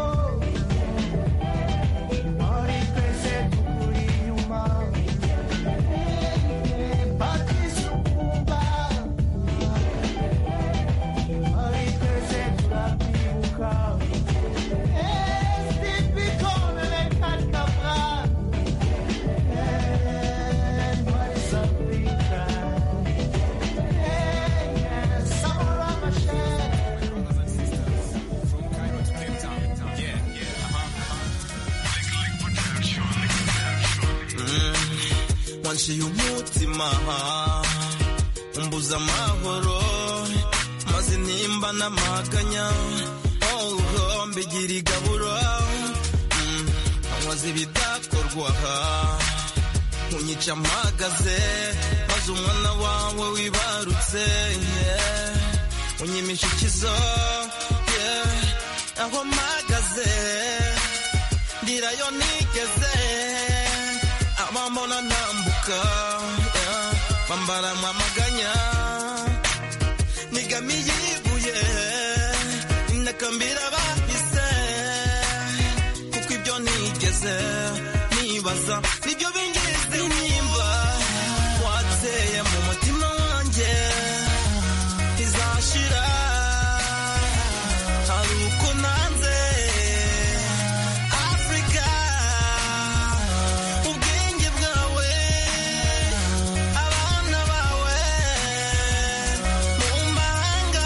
N: muri twese tukuri inyuma batise ukumva muri twese turakwibuka sipikone lekakabra Paris Africa Samora
O: wanciye umutima umbuza amahoro maze nimba n'amaganya oh, mbigira igaburo Mm, nkoze ibidakorwa unyica mpagaze maze umwana wawe wibarutse yeah. unyimisha ikizo yeah. aho mpagaze ndirayo nigeze abambona ntambuka yeah. bambara amaganya nigamiye ibuye nakambira bahise kuko ibyo nigeze nibaza nibyo bingize nimba wateye mu mutima wanjye izashira hari uko nanze afurika ubwenge bwawe abana bawe mu mahanga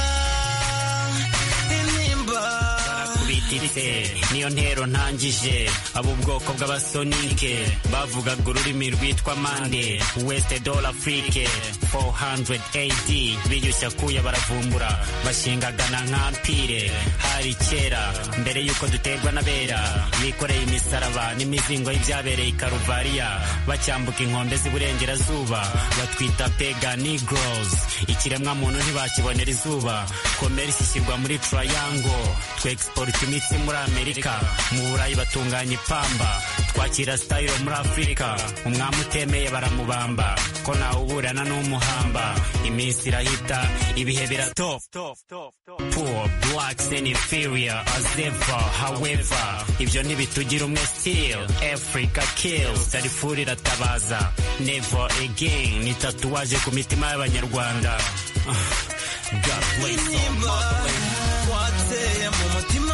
O: intimba
P: kubititse niyo ntero ntangije abo ubwoko bw'abasonike bavugaga ururimi rwitwa mande west dol afrique 400 AD biyushya kuya baravumbura bashingagana nk'ampire hari kera mbere y'uko duterwa n'abera bikoreye imisaraba n'imizingo y'ibyabereye i karuvariya bacyambuka inkombe z'iburengerazuba batwita pega negroes ikiremwa muntu ntibakibonera izuba komerisi ishyirwa muri triangle twexporta imitsi muri amerika mu burayi batunganya ipamba twakira style muri afurika umwami utemeye baramubamba ko ntawuburana n'umuhamba iminsi irahita ibihe biratop poor blacks and inferior as ever however ibyo ntibitugira umwe still africa kills darifuri iratabaza never again ni tatuwaje ku mitima y'abanyarwanda God bless all
O: intimba wateye mu mutima